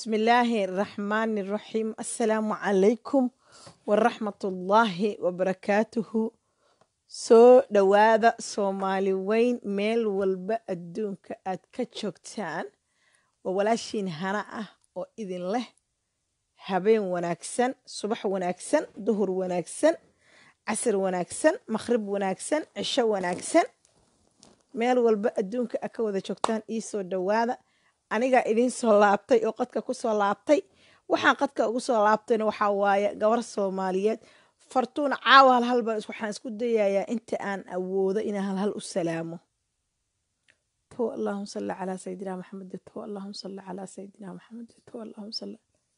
بسم الله الرحمن الرحيم السلام عليكم ورحمة الله وبركاته soo dhowaada soomaali weyn meel walba adduunka aad ka joogtaan waa walaashiin hana ah oo idin leh habeen wanaagsan subax wanaagsan duhur wanaagsan casar wanaagsan makhrib wanaagsan cisho wanaagsan meel walba adduunka aad ka wada joogtaan ii soo dhowaada anigaa idiin soo laabtay oo qadka ku soo laabtay waxaan qadka ugu soo laabtayna waxaa waaye gabar soomaaliyeed fartuun caawa hal hal baan waxaan isku dayayaa inta aan awoodo inaan hal hal u salaamo to allahuma salli calaa sayidina maxamed to allahuma salli calaa sayidina maxamed to allahuma salli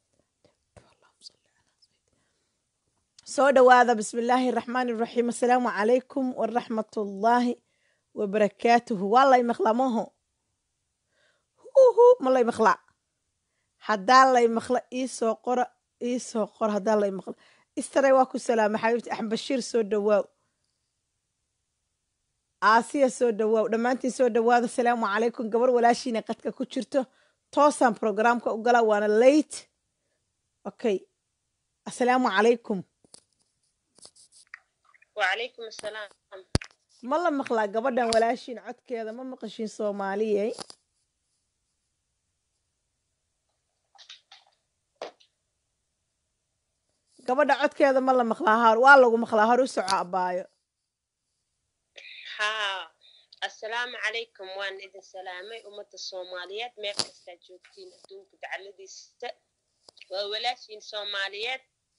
soo dhowaada bismi illaahi raxmaani raxiim assalaamu calaykum waraxmatullaahi wabarakaatuhu waa lay maqlaa maho huhu ma lay maqlaa haddaa lay maqla iisoo qora iisoo qora haddaa lay maqla istaray waa ku salaama xabiibti axmed bashiir soo dhowaaw aasiya soo dhowaaw dhammaantiin soo dhowaada asalaamu calaykum gabar walaashiina qadka ku jirto toosaan programka u galaa waana late okay assalaamu calaykum وعليكم السلام ma la maqlaa gabadhan walaashiin codkeeda ma maqashiin soomaaliyey gabadha codkeeda ma la maqlaa har waa lagu maqlaa hor u soco abaayo ها السلام عليكم وان إذن سلامي أمة الصوماليات مير كستا جوجتين أدونك دعالدي ست وولاشين صوماليات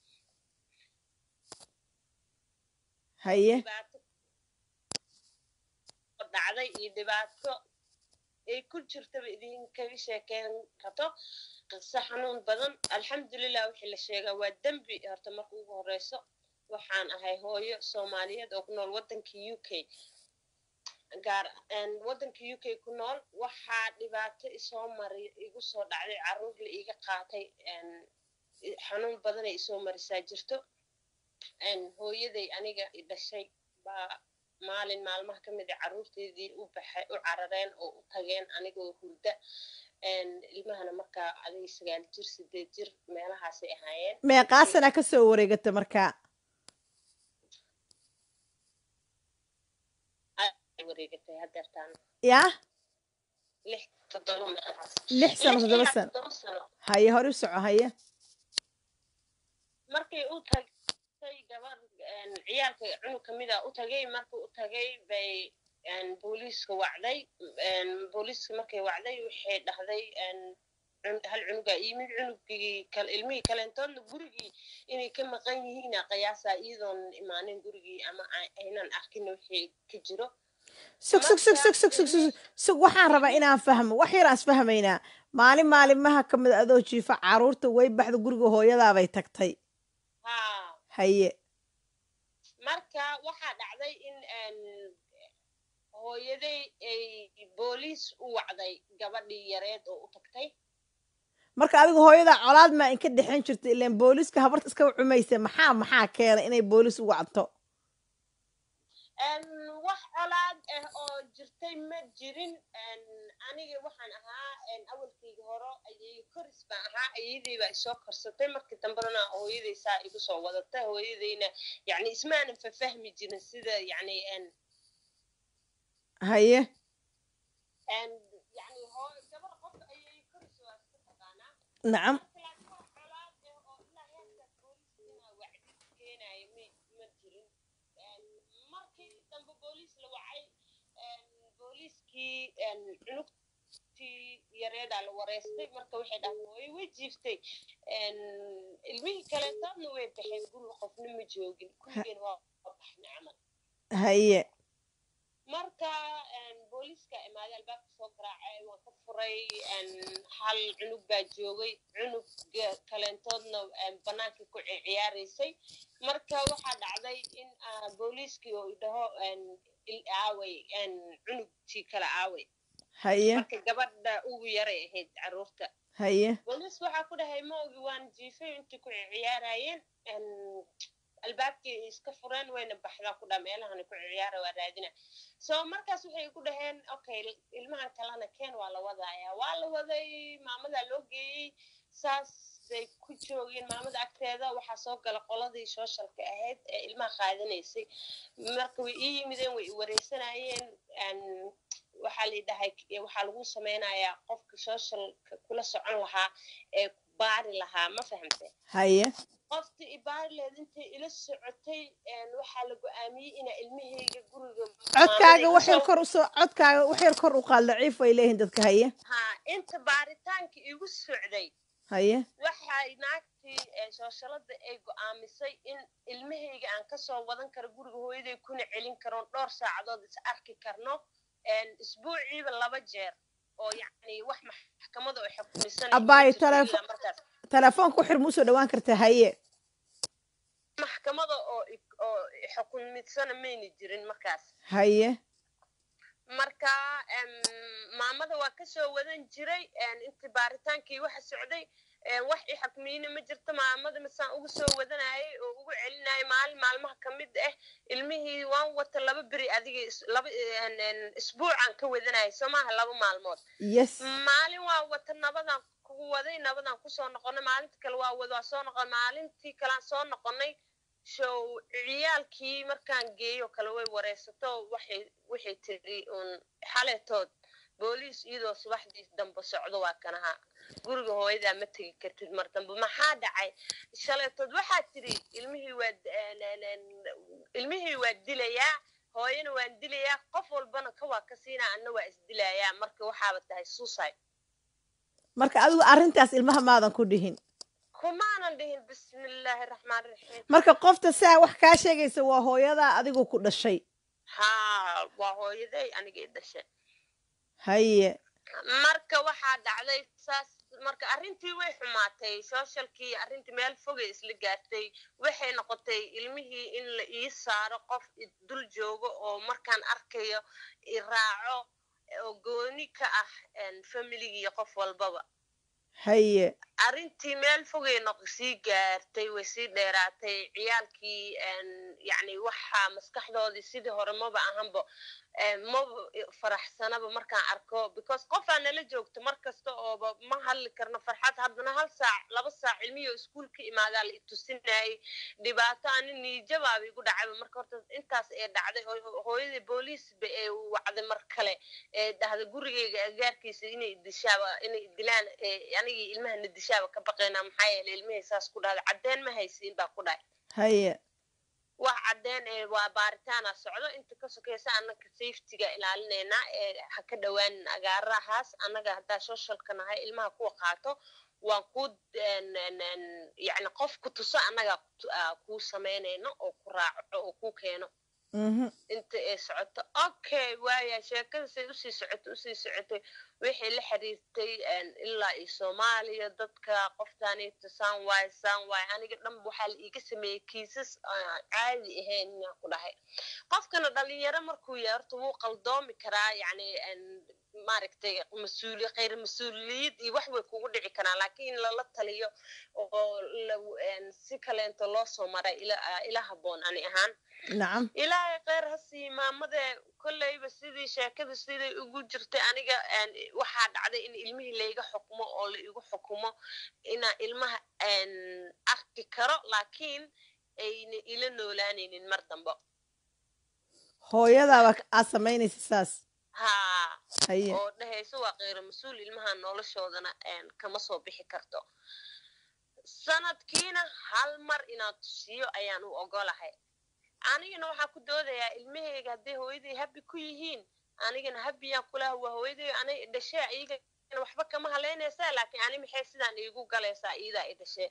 haye dhibaato dhacday iyo dhibaato ay ku jirtaba idinkaga sheekeyn karto qiso xanuun badan alxamdulilah wixii la sheegaa waa dembi horta marka ugu horeyso waxaan ahay hooyo soomaaliyeed oo ku nool waddanka u k gaar waddanka u k ku nool waxaa dhibaato isoo mari igu soo dhacday carruur la iiga qaatay xanuun badanay isoo marisaa jirto hooyaday aniga i dhashay baa maalin maalmaha ka mid a carruurteedii u baxay u carareen oo u tageen anigoo hurda ilmahana markaa adiga sagaal jir sideed jir meelahaasay ahaayeen meeqaasana ka soo wareegata markaa ay wareegatay hadeertaan yaa lix toddoba meelahaas lix sano toddoba ilaa sano toddoba sano haye hor u soco haye markay u tagtay gabar ciyaalka cunug ka mid a u tagay markuu u tagay bay booliiska wacday booliiska markay wacday waxay dhahday hal cunugaa yimid cunugii ilmihii kaleentoodna gurigii inay ka maqan yihiina qiyaasaa iyadoon imaanin gurigii ama aynan arkin wixii ka jiro sug sug sug sug sug sug sug sug waxaan rabaa inaan fahmo wax yar aan isfahmaynaa maalin maalimaha ka mid a adoo jiifa carruurta way baxda guriga hooyadaabay tagtay haa haye marka waxaa dhacday in hooyaday ay booliis u wacday gabadhii yareed oo u tagtay marka adiga hooyadaa colaad maa inka dhexan jirta ilaan booliiska habarta iska cumaysa maxaa maxaa keena inay booliis u wacto wax colaad ah oo jirtay ma jirin aniga waxaan ahaa awalkayga horo ayay koris baan ahaa ayadii baa isoo korsatay markii dambena hooyaday saa igu soo wadatay hooyadayna yani ismaanan fafahmi jirin sida yani haye yani gabar qof ayay koris waa iska taqaanaa nacam markii dambe booliis la wacay booliiskii cunugtii yareedaa la wareystay marka waxay dhahdeen way way jiiftay ilmihii kaleetoodna way baxeen guriga qofna ma joogin kulligeen waa baxna camal haye marka booliiska imaaday albaabka soo garaacay waan ka furay hal cunug baa joogay cunug kaleentoodna bannaankii ku ciyaaraysay marka waxaa dhacday in booliiskii oo idhaho aaway cunugtii kale aaway haye marka gabadha ugu yaray ahayd carruurta haye booliis waxaa ku dhahay ma ogi waan jiifay intii ku ciyaarayeen albaabkii iska fureen wayna baxdaa ku dhaa meelahana ku ciyaara waa raadina so markaas waxay ku dhaheen okay ilmahan kalena keen waa la wadaaya waa la waday maamadaa loo geeyey saas bay ku joogeen maamada agteeda waxaa soo gala qoladii sooshalka ahayd ee ilmaha qaadanaysay marka way ii yimideen way i wareysanayeen waxaa la dhahay waxaa lagu sameynayaa qofka sooshalka kula socon lahaa ee baari lahaa ma fahamte haye qoftii ibaarileed intay ila socotay waxaa la go-aamiyey inaa ilmahayga guriga codkaaga wax yar kor usoo codkaaga wax yar kor u qaad daciif ay leeyihiin dadka haye ha inta baaritaanka igu socday haye waxay naagtii sooshalada ay go-aamisay in ilmahayga aan kasoo wadan karo guriga hooyaday kuna celin karoon dhowr saacadood is arki karno isbuuciiba laba jeer oo yacni wax maxkamada oo xukumisan abaayo telefon telefoonka uxir ma usoo dhawaan kartaa haye maxkamada oo oo xukumisana mayna jirin markaas haye marka maamada waa kasoo wadan jiray intii baaritaankii waxa socday wax i xukmiyeyna ma jirto maamada masaan ugu soo wadanayay oo ugu celinayay maalin maalmaha ka mid ah ilmihii waan wata laba beri adiga laba isbuucaan ka wadanayay soo maaha laba maalmood yes maalin waa wata nabadaan kugu waday nabadaan kusoo noqonay maalinta kale waa wada waa soo noqon maalintii kalean soo noqonay show ciyaalkii markaan geeyo kale way wareysato waxay waxay tiri uun xaletood booliis iyadoo subaxdii dambe socdo waa kanaha guriga hooyadaa ma tegi kartid mar dambe maxaa dhacay shaletood waxaa tiri ilmihii waa ilmihii waa dilayaa hooyana waan dilayaa qof walbana ka waa ka siinaa anna waa isdilayaa marka waxaaba tahay suicide marka adigu arrintaas ilmaha maadan ku dhihin kumaanan dhihin bismillaahi raxmaan raxiim marka qofta saa wax kaa sheegaysa waa hooyadaa adigu ku dhashay haa waa hooyaday anigay dhashay haye marka waxaa dhacday saas marka arrintii way xumaatay sooshalkii arrintii meel fogay isla gaartay waxay noqotay ilmihii in la ii saaro qof dul joogo oo markaan arkayo i raaco oo gooni ka ah familigii qof walbaba haye arrintii meel fogay noq sii gaartay way sii dheeraatay ciyaalkii yacni waxaa maskaxdoodii sidii hore maba ahanba maba faraxsanaba markaan arko because qofaa nala joogto mar kasta ooba ma hadli karno farxad haddana hal saac laba saac ilmihii oo iskuul ka imaadaa la itusinayay dhibaato ani niijabaaba igu dhacayba marka horta intaas ee dhacday oo hooyadii booliisba ee wacday mar kale ee dhahda gurigeyga agaarkiisa inay dishaaba inay dilaan anigii ilmahana dishaaba ka baqaynaa maxaa yeele ilmihii saas ku dhahda caddeen ma haysiin baa ku dhahay haye wax caddeen ee waa baaritaana socdo inta ka sokeysa annaga safetyga ilaalinaynaa ee ha ka dhowaanin agaarahaas annaga haddaa socialka nahay ilmaha kuwa qaato waan ku yacni qof ku tuso annaga kuu samaynayno oo ku raaco oo ku keeno inta ay socoto okay waaya sheekadasay usii socotay usii socotay waxay la xiriirtay ilaa iyo soomaaliya dadka qoftaanita saan waay saan waay aniga dhan waxaa la iiga sameeyey kiisas caadi ahayn inaan ku dhahay qofkana dhalinyaro markuu yahay horta wuu qaldoomi karaa yacni maaragtay mas-uuli khayr mas-uuliyad iyo wax way kugu dhici karaan laakiin in lala taliyo oo si kaleento loo soo maray ila haboon ani ahaan nacam ilaahay kheyr ha sii maamadee kolleyba sidii sheekada siday ugu jirtay aniga waxaa dhacday in ilmihii layga xukumo oo la igu xukumo inaa ilmaha arki karo laakiin ayna ila noolaanaynin mar dambe hooyadaaba aad samaynaysa saas haa haye oo dhehayso waa kheyro mas-uul ilmaha noloshoodana kama soo bixi karto sanadkiina hal mar inaan tusiyo ayaan u ogolahay anigana waxaa ku doodayaa ilmahayga hadday hooyaday habi ku yihiin anigana habiyaan kulaha waa hooyaday anay dhashee iyagana waxba kama haleynaysaa laakiin ani maxay sidaan iigu galaysaa iyadaa i dhashee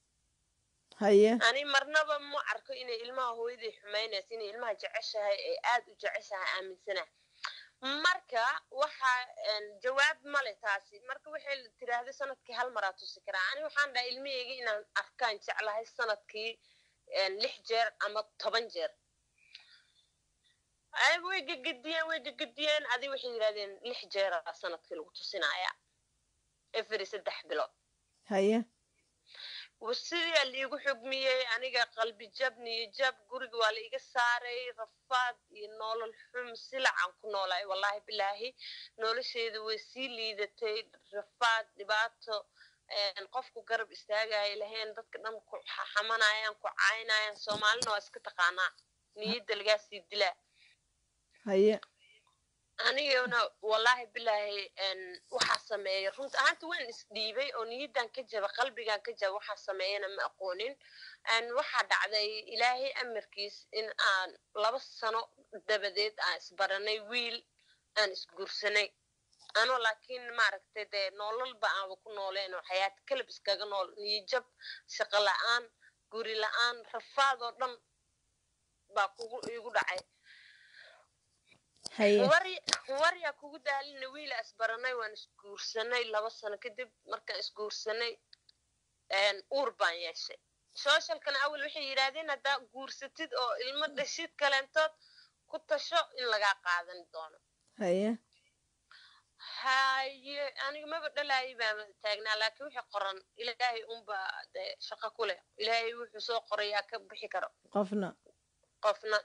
haye ani marnaba ma arko inay ilmaha hooyaday xumaynaysa inay ilmaha jeceshahay ee aad u jeceshahay aaminsana marka waxa jawaab male taasi marka waxay tiraahday sanadkii hal maraa tusi karaa ani waxaan dhahay ilmahayga inaan arkaan jeclahay sanadkii lix jeer ama toban jeer way gegediyeen way gegediyeen adi waxay yidhahdeen lix jeera sanadkii lagu tusinaya every saddex bilood haye sidaa liigu xugmiyey aniga qalbi jab niyo jab guriga waa la iga saaray rafaad iyo nolol xum silacaan ku noolaay wallahi bilaahi nolosheeda way sii liidatay rafaad dhibaato qofku garab istaagaya lahayn dadka dhan ku xamanayaan ku caynayaan soomaalina waa iska taqaanaa niyadda lagaasii dilaa haye anigana wallaahi bilaahi waxaa sameeya runta ahaanta waan isdhiibay oo niyaddan ka jaba qalbigan ka jaba waxaa sameeyana ma aqoonin waxaa dhacday ilaahay amarkiis in aan laba sano dabadeed aan isbaranay wiil aan isguursanay anoo laakiin maaragtay dee nololba aanba ku nooleen oo xayaat kalab iskaga nool niyajab shaqo la-aan guri la-aan rafaad oo dhan baa kugu igu dhacay waryaa kugu daalina wiila isbaranay waan isguursanay laba sano kadib markaan isguursanay uur baan yeeshay sooshalkana awal waxay yidhaahdeen haddaa guursatid oo ilmo dhashid kaleentood ku tasho in lagaa qaadan doono haye haye aniga maba dhalaayay baa taagnaa laakiin wixii qoran ilaahay unba dee shaqo ku leh ilaahay wuxuu soo qorayaa ka bixi karo qofna qofna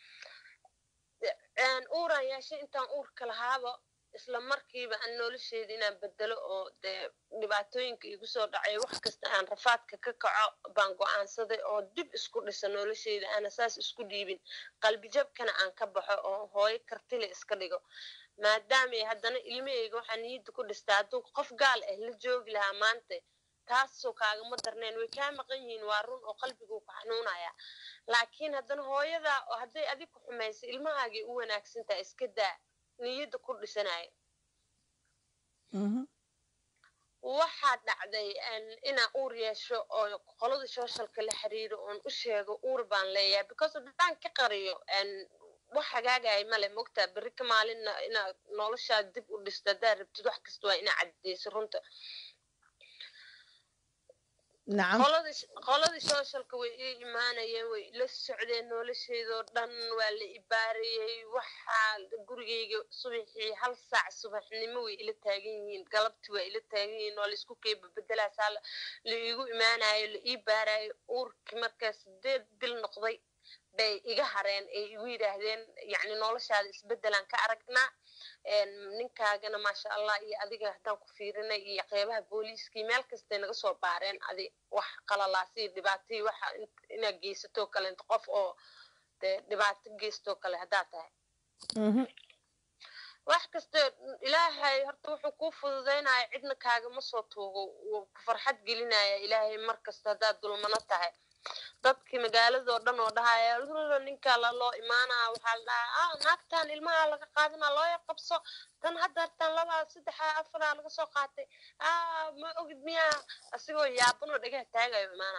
uuraan yeeshay intaan uurka lahaaba isla markiiba aan nolosheeda inaan bedelo oo dee dhibaatooyinka igu soo dhacay wax kasta aan rafaadka ka kaco baan go-aansaday oo dib isku dhisa nolosheeda aana saas isku dhiibin qalbijabkana aan ka baxo oo hooyo kartile iska dhigo maadaamay haddana ilmaheyga waxaa niyadda ku dhistaa hadduu qof gaal ah la joogi lahaa maanta taasoo kaagama darneen way kaa maqan yihiin waa run oo qalbiguu ku xanuunaya laakiin haddana hooyada hadday adig ku xumaysa ilmahaagay u wanaagsantaha iska daa niyadda ku dhisanaya waxaa dhacday inaan uur yeesho oo qolada sooshalka la xiriiro oon u sheego uur baan leeyahay because haddaan ka qariyo wax hagaagaya male mogtaa berri ka maalinna inaad noloshaad dib u dhisto haddaad rabtid wax kasta waa inaa caddeyso runta nacam qoladii sooshalka way ii imaanayeen way ila socdeen nolosheedoo dhan waa la ibaarayey waxaa gurigeyga subaxii hal saac subaxnimo way ila taagan yihiin galabtii waa ila taagan yihiin waa laisku keeba bedelaasaa la iigu imaanayo la ii baarayo uurkii markaa sideed bil noqday bay iga hareen ay igu yidhaahdeen yacni noloshaada isbeddelaan ka aragnaa ninkaagana maasha allah iyo adiga haddaan ku fiirinay iyo qeybaha booliiskii meel kastay naga soo baareen adi wax qalalaasii dhibaatihii waxa inaad geysatoo kale inta qof oo dee dhibaato geystoo kale haddaad tahay wax kasta ilaahay horta wuxuu kuu fududaynaya cidna kaagama soo tuugo wuu ku farxad gelinaya ilaahay mar kasta haddaad dulmano tahay dadkii magaaladoo dhan oo dhahaya ninkaa laloo imaanaa waxaa la dhahaa ah naagtan ilmaha laga qaadana loo qabso tan haddartan labaa saddexa afaraa laga soo qaatay ah ma ogid miyaa asigoo yaabanoo dhagaha taagayo imaanaa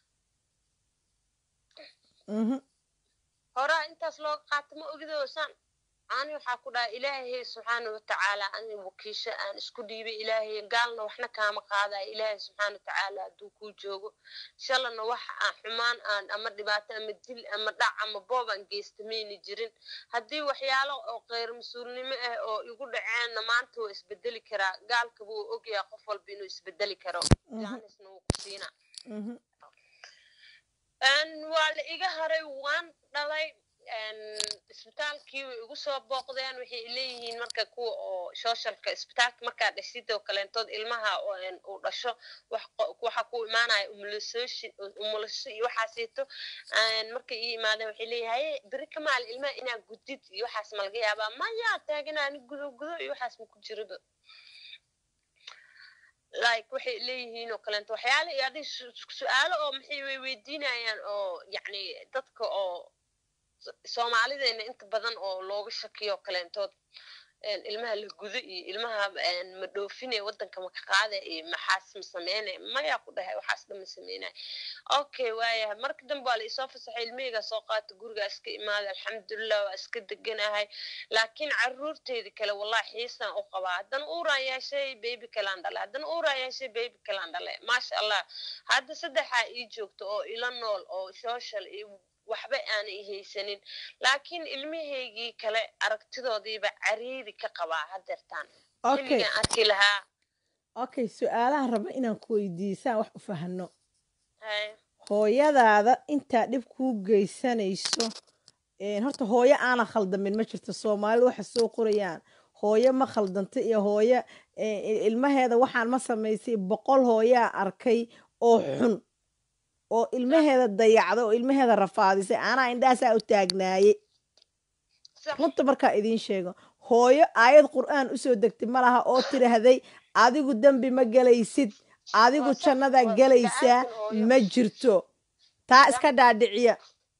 horaa intaas looga qaata ma ogidoo saan ani waxaa ku dhaha ilaahay subxaana watacaala ani wakiisho aan isku dhiibay ilaahay gaalna waxna kaama qaadaya ilaahay subxaana watacaala hadduu kuu joogo shalana wax aan xumaan aan ama dhibaato ama dil ama dhac ama boob aan geysta mayna jirin haddii waxyaalo oo kheyr mas-uulnimo ah oo igu dhaceenna maanta waa isbedeli karaa gaalkaba uu ogyahay qof walba inuu isbedeli karo jaanisna wuu ku siina waa la iga haray waan dhalay isbitaalkii way igu soo booqdeen waxay leeyihiin marka kuwa oo sooshalka isbitaalka markaa dhashidoo kaleentood ilmaha uu dhasho waxa ku imaanaya umulasho iyo waxaasito markay ii imaadeen waxay leeyahay beri kamaal ilmaha inaa gudid iyo waxaas ma laga yaabaa maya taagana ani gudo gudo iyo waxaas ma ku jiriba like waxay leeyihiin oo kaleento waxyaale iyo adig su-aalo oo maxay way weydiinayaan oo yacni dadka oo soomaalideena inta badan oo looga shakiyo kaleentood ilmaha la gudo iyo ilmaha ma dhoofine waddanka ma ka qaada iyo maxaas ma sameyne mayaa ku dhahay waxaas dhan ma sameynay okay waayahay marka dambe waa la isoo fasaxay ilmaheygaa soo qaata gurigaa iska imaada alxamdulilah waa iska deganahay laakiin caruurteedi kale wallahi xiisaan u qabaa haddana uuraan yeeshay baby kalaan dhale haddana uuraan yeeshay baby kalaan dhale maasha allah hadda saddexaa ii joogto oo ila nool oo social iyo waxba aanay haysanin laakiin ilmahaygii kale aragtidoodiiba cariiri ka qabaa hadeertaan xilligaan arki lahaa okay su-aalaha raba inaan ku weydiisaan wax u fahano hooyadaada intaa dhib kuu geysanayso horta hooyo aanan khaldamin ma jirto soomaalida waxa soo qorayaan hooyo ma khaldanta iyo hooyo ilmaheeda waxaan ma samaysay boqol hooyaa arkay oo xun oo ilmaheeda dayacda oo ilmaheeda rafaadisay anaa indhahaasaa u taagnaaye runta markaa idiin sheego hooyo aayad qur'aan usoo degtay ma laha oo tidhaahday adigu dembi ma gelaysid adigu jannadaa gelaysaa ma jirto taa iska dhaadhiciya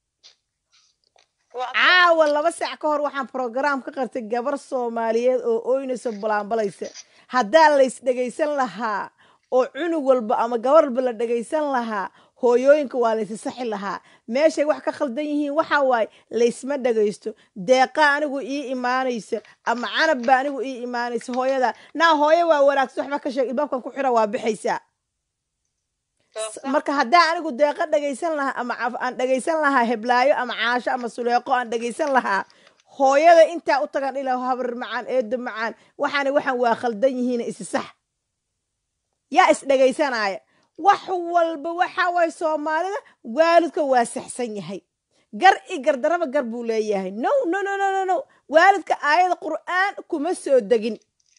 caawa laba saac ka hor waxaan brograam ka qartay gabar soomaaliyeed oo ooynaysa bulaanbalaysa haddaa lays dhegaysan lahaa oo cunug walba ama gabar walba la dhegaysan lahaa hooyooyinka waa laysi saxi lahaa meeshay wax ka khaldan yihiin waxa waaye laysma dhagaysto deeqa anigu ii imaanaysa ama canab ba anigu ii imaanaysa hooyada naa hooyo waa wanaagsan waxba ka sheeg ilbaabkan ku xira waa bixaysaa marka haddaa anigu deeqa dhagaysan lahaa ama aan dhagaysan lahaa heblaayo ama caasho ama suleeqo aan dhagaysan lahaa hooyada intaa u tagan ilaa habar macaan eedo macaan waxaana waxaan waa khaldan yihiin isi sax yaa is dhagaysanaya wax walba waxa waye soomaalida waalidka waa saxsan yahay gar i gardaraba gar buu leeyahay no no no no no no waalidka aayad qur'aan kuma soo degin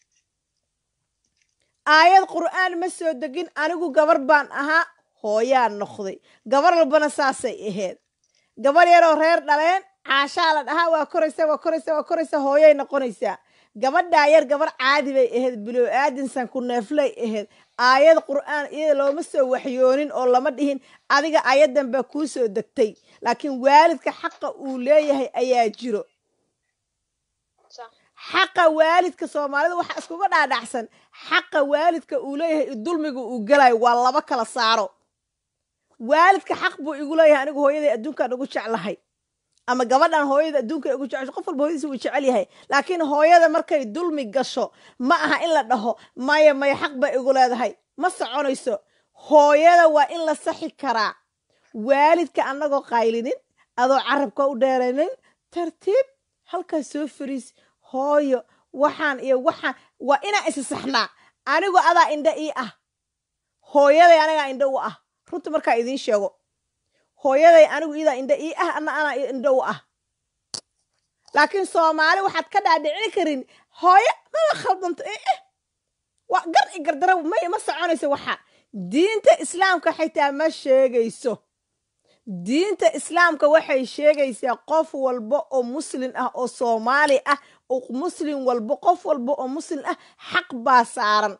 aayad qur'aan ma soo degin anigu gabar baan ahaa hooyaa noqday gabar walbana saasay ahayd gabar yaroo reer dhaleen caashaa la dhahaa waa koraysa waa koraysa waa koraysa hooyay noqonaysaa gabadhaa yar gabar caadi bay ahayd bilow aadinsan ku neeflay ahayd aayad qur'aan iyada looma soo waxyoonin oo lama dhihin adiga ayadan baa kuu soo degtay laakiin waalidka xaqa uu leeyahay ayaa jiro xaqa waalidka soomaalida waxaa iskuga dhaadhacsan xaqa waalidka uu leeyahay dulmiga uu gelayo waa laba kala saaro waalidka xaq buu igu leeyahay anigu hooyaday adduunkaan ugu jeclahay ama gabadhan hooyada adduunka ugu jecesho qof walba hooyadiisa wuu jecel yahay laakiin hooyada markay dulmi gasho ma aha in la dhaho maya maya xaq bay igu leedahay ma soconayso hooyada waa in la saxi karaa waalidka annagoo qaylinin adoo carabka u dheeraynin tartiib halkaas soo fariis hooyo waxaan iyo waxaan waa inaan isi saxnaa anigu adaa indha ii ah hooyaday anigaa indha u ah runta markaa idiin sheego hooyaday anigu idaa indha ii ah ana anaa indha u ah laakiin soomaali waxaad ka dhaadhicin karin hooyo maba khaldanto eh waa gar i gardara may ma soconayso waxa diinta islaamka xitaa ma sheegayso diinta islaamka waxay sheegaysaa qof walba oo muslin ah oo soomaali ah oo muslim walba qof walba oo muslim ah xaq baa saaran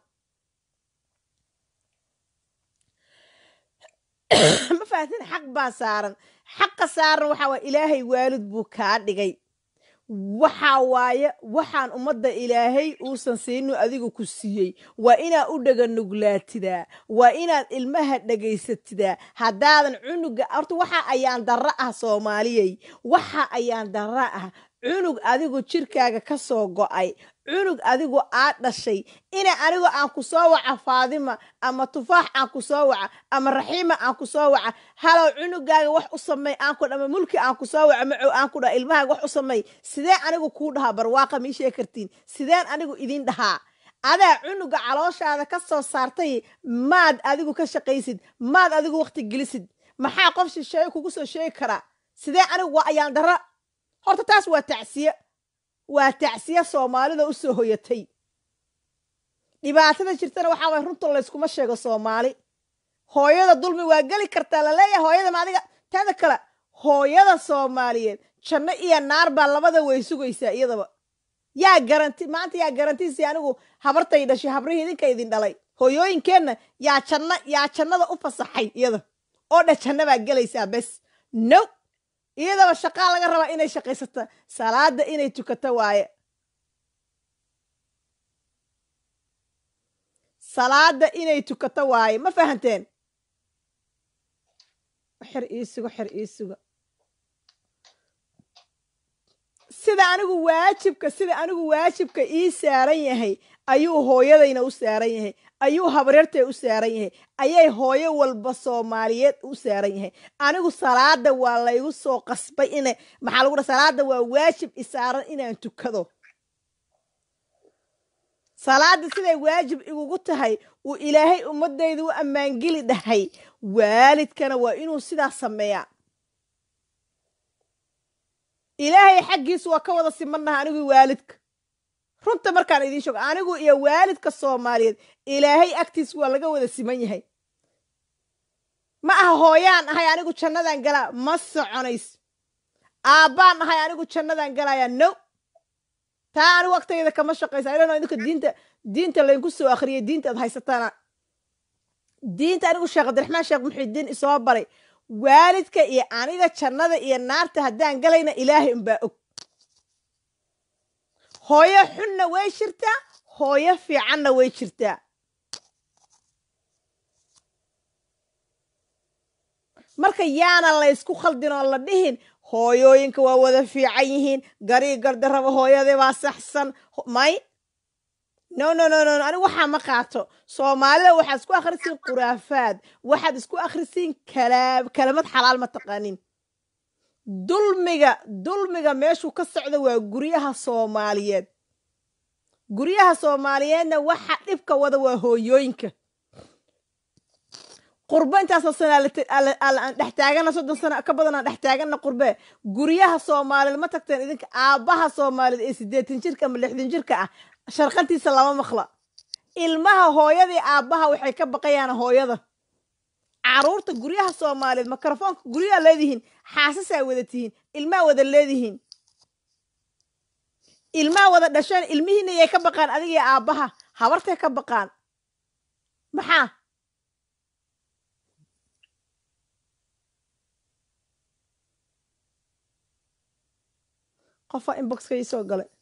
ma fahatin xaq baa saaran xaqa saaran waxaa waye ilaahay waalid buu kaa dhigay waxaa waaye waxaan ummadda ilaahay uusan siinu adigu ku siiyey waa inaad u dhega nuglaatidaa waa inaad ilmaha dhegaysatidaa haddaadan cunuga horta waxa ayaan darro ah soomaaliyey waxa ayaan darro ah cunug adigu jirkaaga ka soo go'ay cunug adigu aad dhashay ina anigu aan ku soo waca faadima ama tufaax aan ku soo waca ama raxiima aan ku soo waca halow cunugaaga wax u samey aan ku ama mulki aan ku soo waca macow aan ku dhaha ilmahaaga wax u samey sidee anigu kuu dhahaa barwaaqa mii sheeg kartiin sideen anigu idin dhahaa adaa cunuga calooshaada ka soo saartay maad adigu ka shaqaysid maad adigu waqti gelisid maxaa qof shisheeye kugu soo sheegi karaa sidee anigu waa ayaan darra horta taas waa tacsiye waa tacsiye soomaalida u soo hoyatay dhibaatada jirtana waxaa waay runta layskuma sheego soomaali hooyada dulmi waa geli kartaa laleeyahay hooyada ma adiga taada kale hooyada soomaaliyeed janno iyo naar baa labada way sugaysaa iyadaba yaa garanti maanta yaa garantiisi anigu habartay dhashay habrihii idinka idin dhalay hooyooyinkeenna yaa janno yaa jannada u fasaxay iyada oo dha janno baa gelaysaa bes no iyadaba shaqaa laga rabaa inay shaqaysata salaada inay tukato waaye salaada inay tukato waaye ma fahanteen xer iisugo xer iisugo sida anigu waajibka sida anigu waajibka ii saaran yahay ayuu hooyadayna u saaran yahay ayuu habareertay u saaran yahay ayay hooyo walba soomaaliyeed u saaran yahay anigu salaada waa laygu soo qasbay ina maxaa lagu dha salaada waa waajib isaaran inaan tukado salaada siday waajib igugu tahay uu ilaahay ummadayda u ammaangeli dhahay waalidkana waa inuu sidaa sameeyaa ilaahay xaggiisa waa ka wada simannaha anigu waalidka runta markaan idiin sheego anigu iyo waalidka soomaaliyeed ilaahay agtiis waa laga wada siman yahay ma aha hooyaan ahay anigu jannadan galaa ma soconays aabbaan ahay anigu jannadan galaya no taa anigu agtayda kama shaqaysa ilano idinka diinta diinta laydinku soo akhriyay diinta ad haysataana diinta anigu sheekh cabdiraxmaan sheekh muxidiin isoo baray waalidka iyo aniga jannada iyo naarta haddaan galayna ilaahay unbaa og hooyo xunna way jirtaa hooyo fiicanna way jirtaa marka yaana laysku khaldin oo la dhihin hooyooyinka waa wada fiican yihiin garii gardaraba hooyadii baa saxsan may no no no no anigu waxaa ma qaato soomaalida waxaad isku akhrisiin khuraafaad waxaad isku akhrisiin kalaa kalamad xalaal ma taqaanin dulmiga dulmiga meeshuu ka socda waa guryaha soomaaliyeed guryaha soomaaliyeedna waxa dhibka wada waa hooyooyinka qurbe intaasoo sana aan dhex taagana soddon sano ka badan aan dhex taagana qurbe guryaha soomaaliyeed ma tagteen idinka aabbaha soomaaliyeed ee siddeetan jirka ama lixdan jirka ah sharqantiisa lama maqla ilmaha hooyadii aabbaha waxay ka baqayaan hooyada caruurta guryaha soomaaliyeed mikrofoonka guryaha leedihiin xaasasaa wada tihiin ilmaha wada leedihiin ilmaha wada dhasheen ilmihiina yay ka baqaan adigii aabbaha habartay ka baqaan maxaa qofaa inboxka ii soo galay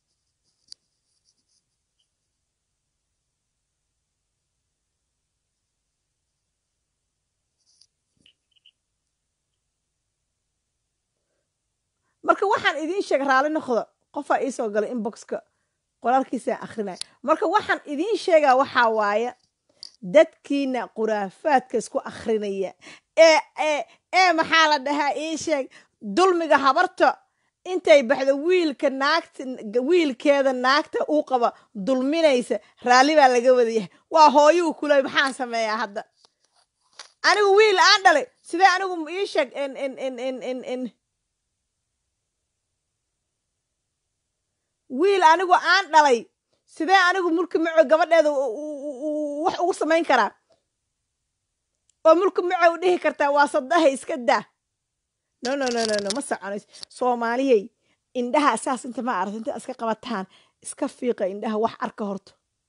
marka waxaan idiin sheega raali noqda qofaa ii soo galay inboxka qoraalkiisaan akrinaya marka waxaan idiin sheegaa waxaa waaye dadkiina khuraafaadka isku akrinaya ee ee ee maxaa la dhahaa ii sheeg dulmiga habarta intay baxdo wiilka naagta wiilkeeda naagta uu qaba dulminaysa raalli baa laga wada yahay waa hooyuu kuley maxaan sameeyaa hadda anigu wiil aan dhalay sidee anigu ii sheeg n wiil anigu aan dhalay sidee anigu mulki maco gabadheeda wax ugu samayn karaa oo mulki maco u dhihi kartaa waa sadaha iska daa no no no no no ma soconays soomaaliyey indhaha saas inta ma aragta inta iska qabataan iska fiiqa indhaha wax arka horto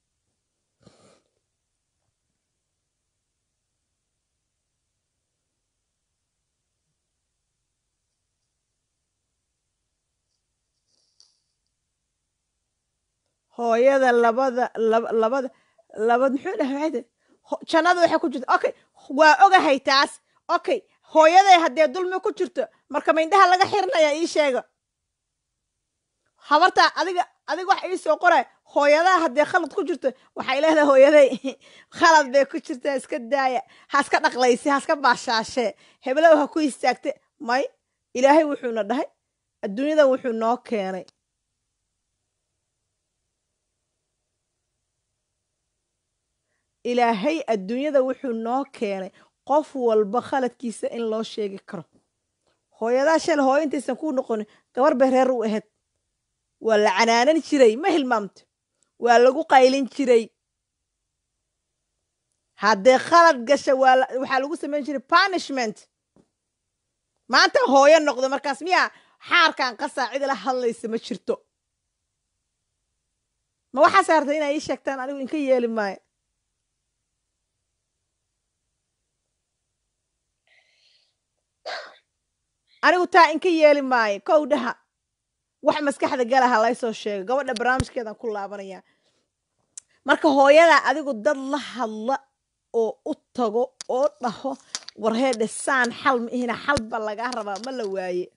hooyada labada labada labad muxuu dhahay waxay tahay jannada waxay ku jirta okay waa ogahay taas okay hooyaday haddee dulmi ku jirto marka ma indhaha laga xirinaya ii sheega habartaa adiga adiga wax ii soo qoray hooyadaha haddee khalad ku jirto waxay leedahay hooyaday khalad bay ku jirtaa iska daaya ha iska dhaqlayse ha iska baashaashee heblow ha ku istaagte may ilaahay wuxuuna dhahay adduunyadan wuxuu noo keenay ilaahay adduunyada wuxuu noo keenay qof walba khaladkiisa in loo sheegi karo hooyadaa shal hooyo intaysan kuu noqonin gabar bay reer u ahayd waa la canaanan jiray ma hilmaamto waa lagu qaylin jiray haddee khalad gasha waxaa lagu samayn jiray punishment maanta hooyo noqdo markaas miyaa xaarkan qasaa cid la hadlaysa ma jirto ma waxaa saartay inay ii sheegtaan anigu inka yeeli maayo anigu taa inka yeeli maayo kow dhaha wax maskaxda galaha laysoo sheego gabadha barnaamijkeedan ku laabanaya marka hooyada adigu dad la hadla oo u tago oo dhaho warheedhe saan xal ma ihina xalba lagaa rabaa ma la waaye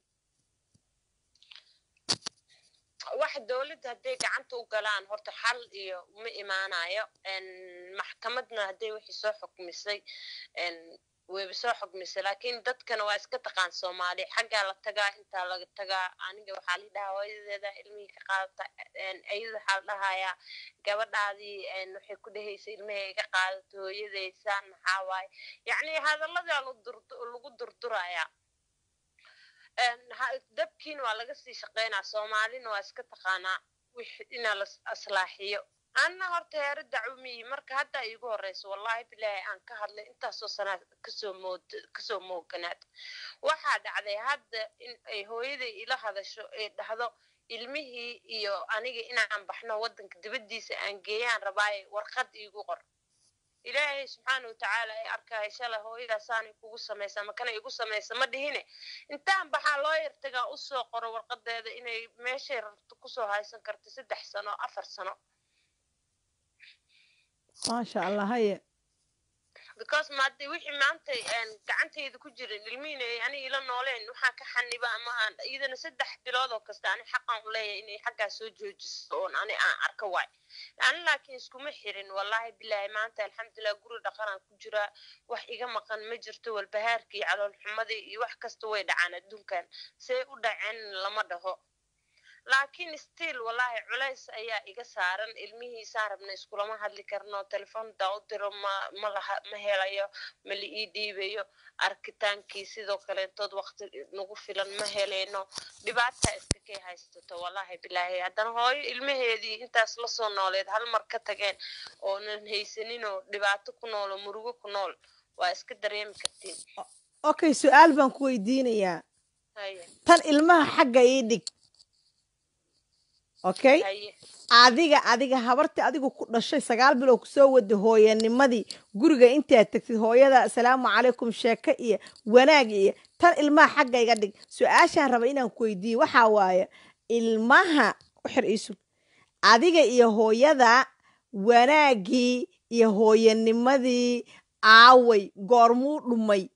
wax dowladda hadday gacanta u galaan horta xal iyo ma imaanayo maxkamadna hadday wixii soo xukmisay wayba soo xugmisay laakiin dadkana waa iska taqaan soomaali xaggaa la tagaa intaa laga tagaa aniga waxaa la dhahaa hooyadeeda ilmihii ka qaadata ayada waxaa la dhahayaa gabadhaadii waxay ku dhehaysa ilmihii iga qaadato hooyadeysaan maxaa waaye yacni hadalladaa lagu durdurayaa dabkiina waa laga sii shaqaynaa soomaalina waa iska taqaanaa wix inaa la aslaaxiyo anna horta heere dacwamiyi marka hadda iigu horeyso wallahi bilaahi aan ka hadlay intaasoo sanaad kasoo mood kasoo mooganaad waxaa dhacday hadda in ay hooyaday ila hadasho ee dhahdo ilmihii iyo aniga inaan baxno waddanka dibaddiisa aan geeyaan rabaaye warqad iigu qor ilaahay subxaana watacaala ay arkaayo shalay hooyadaasaanay kugu samaysa makana igu samaysa ma dhihine intaan baxaa loo yartagaa usoo qoro warqadeeda inay meeshay rabto kusoo haysan karto saddex sano afar sano maasha allah haye because maade wixii maanta gacantayda ku jirin ilmihiina ay aniga ila nooleen waxaan ka xaniba ama aan iyadana saddex bilood oo kasta ani xaqan u leeyahay inay xaggaa soo joojiso oon ani aan arka waay ani laakiin iskuma xirin wallahi bilaahi maanta alxamdulilah guri dhaqanaan ku jiraa wax iga maqan ma jirto walbahaarka iyo caloolxumadii iyo wax kasta way dhacaan adduunkan see u dhaceen lama dhaho laakiin still wallahi culays ayaa iga saaran ilmihiisaan rabna iskulama hadli karno telefoonda u diro ma ma laha ma helayo ma la ii dhiibayo arkitaankii sidoo kaleentood waqti nagu filan ma helayno dhibaata iska kay haysato wallahi bilaahi haddana hooyo ilmaheedii intaas lasoo nooleed hal mar ka tageen oonan haysaninoo dhibaato ku nool oo murugo ku nool waa iska dareemi kartiin okay su-aal baan ku weydiinayaa haye tan ilmaha xagga ii dhig okay haye adiga adiga habartii adigu ku dhashay sagaal bilood kusoo wada hooyanimadii guriga intaad tagtid hooyada asalaamu calaykum sheeko iyo wanaag iyo tan ilmaha xagga iga dhig su-aashaan raba inaan ku weydiiye waxaa waaye ilmaha uxir iisug adiga iyo hooyada wanaaggii iyo hooyanimadii aaway goormuu dhumay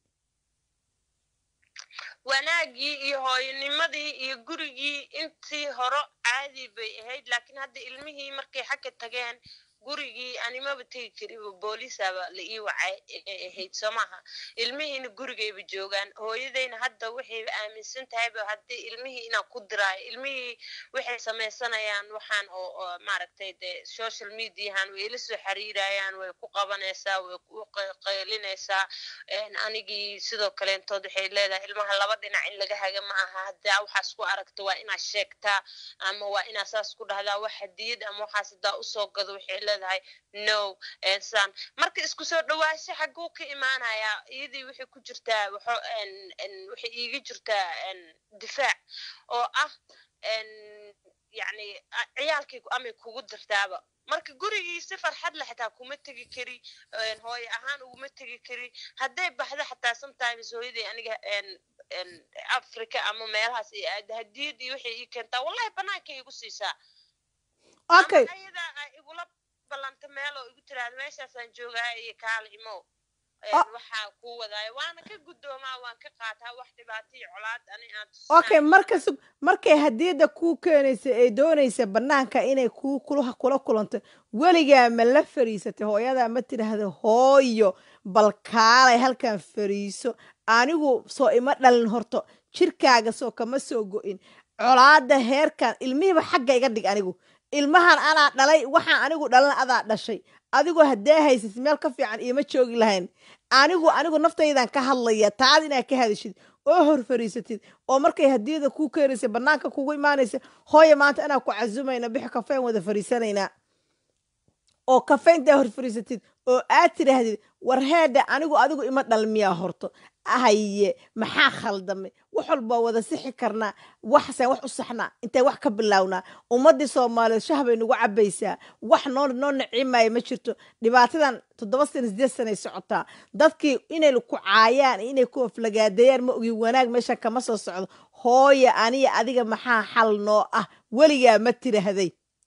wanaagii iyo hooyanimadii iyo gurigii intii horo caadi bay ahayd laakiin hadda ilmihii markay xagga tageen gurigii animaba tegi kariba booliisaba la ii wacay ay ahayd soo maaha ilmihiina gurigayba joogaan hooyadayna hadda waxay aaminsan tahayba haddii ilmihii inaan ku diraayo ilmihii waxay samaysanayaan waxaan oo oo maaragtay dee social mediahan way ila soo xiriirayaan way ku qabanaysaa way ku qaylinaysaa anigii sidoo kaleentood waxay leedahay ilmaha laba dhinac in laga haga ma aha haddaa waxaas ku aragta waa inaad sheegtaa ama waa inaad saas ku dhahdaa wax hadiyad ama waxaas haddaa usoo gado waxay leedahay no san marka isku soo dhawaasho xaguu ka imaanayaa iyadii waxay ku jirtaa waxo waxay iiga jirtaa difaac oo ah yacni ciyaalkii amay kugu dirtaaba marka gurigii si farxad le xataa kuma tegi kari hooye ahaan uguma tegi kari hadday baxdo xataa sometimes hooyaday aniga africa ama meelahaas ay aada hadiyad iyo waxay ii keentaa wallahi banaanka igu siisaa okay ama ayada ay igula ballanta meel oo igu tiraahdo meeshaasaan joogaa iyo kaala imow waxaa kuu wadaayo waana ka guddoomaa waan ka qaataa wax dhibaato iyo colaad ani aan okay marka sug markay hadiyadda kuu keenaysa ee doonaysa bannaanka inay kuu kula kula kulanto weligaa ma la fariisatay hooyadaa ma tidhaahdo hooyo bal kaalay halkan fariiso anigu soo ima dhalin horto jirkaaga soo kama soo go'in colaadda heerkan ilmihiiba xagga iga dhig anigu ilmahan anaa dhalay waxaan anigu dhalan adaa dhashay adigoo haddee haysatid meel ka fiican ioma joogi lahayn anigu anigu naftaydan ka hadlaya taad inaad ka hadashid oo hor fariisatid oo markay hadiyada kuu keenaysa bannaanka kugu imaanaysa hooya maanta inaan ku casumayna bixi kafeen wada fariisanaynaa oo kafeyntaa hor fariisatid oo aad tidhaahdid war heedha anigu adigu ima dhalmiyaa horto haye maxaa khaldamay wax walbaa wada sixi karnaa waxsaan wax u saxnaa intay wax ka bilownaa ummaddii soomaaliyeed shah bay nagu cabaysaa wax noo noo naciimaya ma jirto dhibaatadan toddoba sana sideed sanay socotaa dadkii inay ku caayaan inay ku aflagaadeeyaan ma ogi wanaag meeshan kama soo socdo hooya aniya adiga maxaa xal noo ah weligaa ma tidhaahday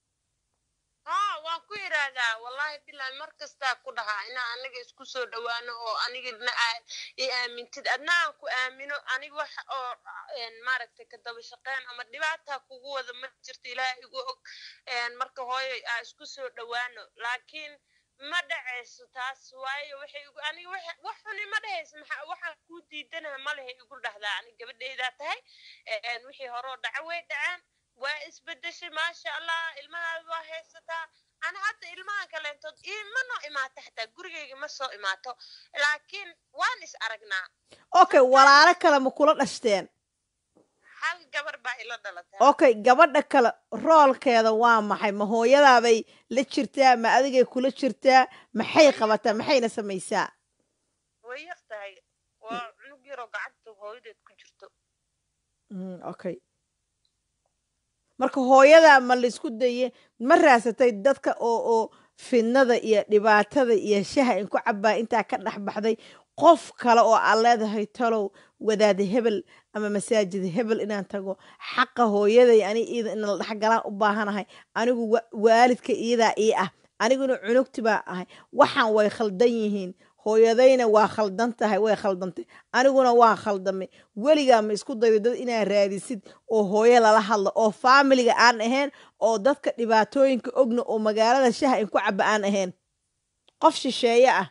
haa waan ku yidhaahdaa wallahi bilahi mar kastaa ku dhahaa inaa aniga isku soo dhawaano oo anigana i aamintid adna aan ku aamino aniga wax oo maaragtay ka daba shaqeyn ama dhibaataa kugu wada ma jirto ilaah igu og marka hooyo aa isku soo dhawaano laakiin ma dhacayso taas waayo waxay igu aniga wax xuni ma dhahayso maxaa waxaan kuu diidanaha ma lehe igu dhahdaa aniga gabadhaydaa tahay wixii horoo dhaca way dhaceen waa isbedeshay maasha allah ilmahaada waa haysataa ana hadda ilmahan kaleentood ima noo imaato xataa gurigayga ma soo imaato laakiin waan is aragnaa okay walaalo kale ma kula dhashteen hal gabar baa ila dhalatay okay gabadha kale roolkeeda waa maxay ma hooyadaabay la jirtaa ma adigay kula jirtaa maxay qabataa maxayna samaysaa way yar tahay waa cunug yaroo gacanta hooyadeed ku jirto Mm, okay marka hooyada ma laisku daye ma raasatay dadka oo oo fidnada iyo dhibaatada iyo shaha in ku cabaa intaa ka dhex baxday qof kale oo aad leedahay talow wadaada hebel ama masaajid hebel inaan tago xaqa hooyaday ani iyada in la dhexgalaan u baahanahay anigu wa- waalidka iyadaa ii ah aniguna cunugti baa ahay waxaan way khaldan yihiin hooyadayna waa khaldan tahay way khaldantay aniguna waa khaldamay weligaa ma isku daydo dad inaad raadisid oo hooyo lala hadlo oo faamiliga aan ahayn oo dadka dhibaatooyinka ogna oo magaalada shaha in ku caba aan ahayn qof shisheeye ah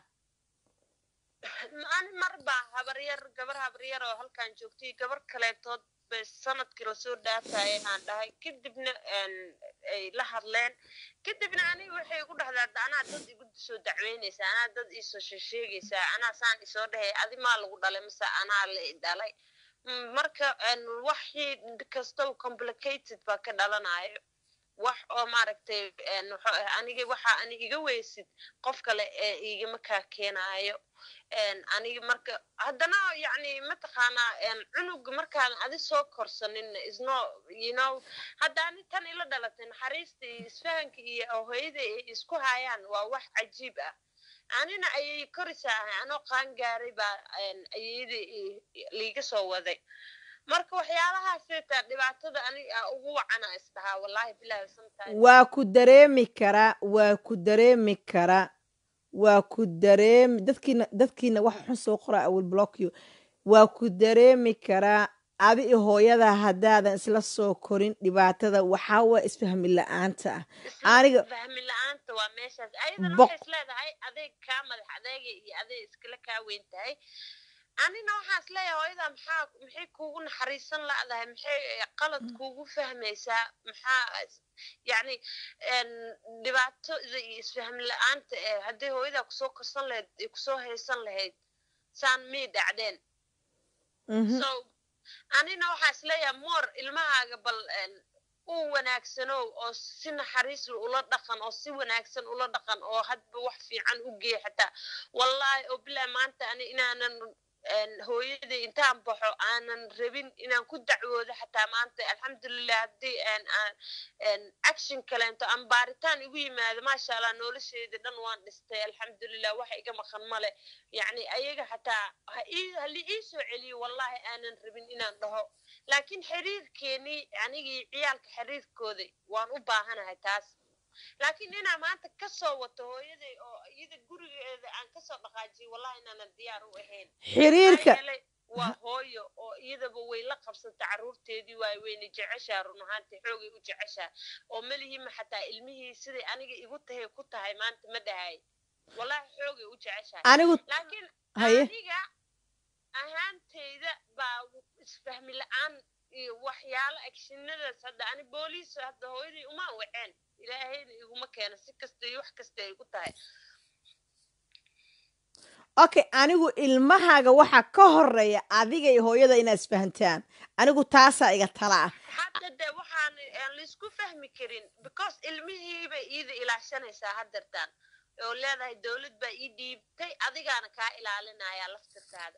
ani mar baa habaryar gabar habaryar oo halkan joogtay gabar kaleetood bay sanadkii lasoo dhaafayay aan dhahay kadibna een, ay la hadleen kadibna aniga waxay igu dhahdaa "Da anaa dad igu soo dacweynaysaa anaa dad iisoo sheesheegaysaa anaa saan isoo dhahay adi maa lagu dhalay mise anaa la i dhalay Mm, marka een, waxii kastoo complicated baa ka dhalanayo wax oo maaragtay een, wuxuu ah, aniga waxa ani iga weysid qof kale ee igama kaa keenaayo een, aniga marka haddana yacni mataqaanaa een, cunuga markaadan adi soo korsanin isno you know hadda ani tan ila dhalatay naxariista iyo isfahanka iyo hooyada ay isku hayaan waa wax cajiib ah anina ayay korisaa ahay anoo qaan gaaray baa een, ayeeyada i- i- liiga soo waday marka waxyaalahaas xitaa dhibaatada aniga ugu wacana isdhahaa wallahi bilahi sometimes waa ku dareemi karaa waa ku dareemi karaa waa ku dareemi dadkiina dadkiina wax xun soo qoraa awil blockyo waa ku dareemi karaa adi iyo hooyada haddaadan isla soo korin dhibaatada waxaa waa isfahmi la-aanta ah aniga- fahmi la-aanta waa meeshaas ayadana Boq- waxay isleedahay adeeg kaa madax adeega iyo adeeg iskala kaa weyn tahay anina waxaan isleeyahay hooyada maxaa maxay kuugu naxariisan la'dahay maxay qalad kuugu fahmaysaa maxaa yacni een, dhibaatada iyo isfahmi la-aanta ee haddii hooyadaa kusoo korsan lahayd ay kusoo haysan lahayd saan mii dhacdeen Mhm. so anina waxaa isleeyahay moor ilmahaaga bal een, u wanaagsanow oo si naxariis leh ula dhaqan oo si wanaagsan ula dhaqan oo hadba wax fiican u gee xataa wallahi oo bilahi maanta ani inaanan een, hooyaday intaan baxo aanan rabin inaan ku dacwoodo xataa maanta alxamdulilah haddii een, aan een, action kaleento ama baaritaan igu yimaado maasha allah nolosheeda dhan waan dhistay alxamdulilah wax iga maqan male yacni ayaga xataa ha ii- ha li ii soo celiyo wallahi aanan rabin inaan dhaho laakiin xiriirkeenii anigii ciyaalka xiriirkooda waan u baahanahay taas laakiin inaa maanta ka soo wato hooyaday oo iyada gurigeeda aan kasoo dhaqaajiyay wallahi inaanan diyaar u ahayn xiriirka Maxaa yeelay waa hooyo oo iyadaba way la qabsata carruurteedii waay weyna jeceshaa run ahaantii xoogay u jeceshaa oo malihima xataa ilmihii siday aniga igu tahay ku tahay maanta ma dhahay wallahi xoogay u jeceshahay anigu laakiin haye aniga ahaanteyda baa isfahmi la-aan iyo waxyaalo agshinadaas hadda ani booliis hadda hooyadii uma waceen ilaahayna iguma keena si kasta iyo wax kasta ay ku tahay okay anigu ilmahaaga waxaa ka horeeya adiga iyo hooyada inaad isfahantaan anigu taasaa iga tala ah hadda de waxaan aan laisku fahmi karin because ilmihiibay iida ilaashanaysaa haddeertaan oo leedahay dowlad baa ii dhiibtay adigaana kaa ilaalinaya laftirkaada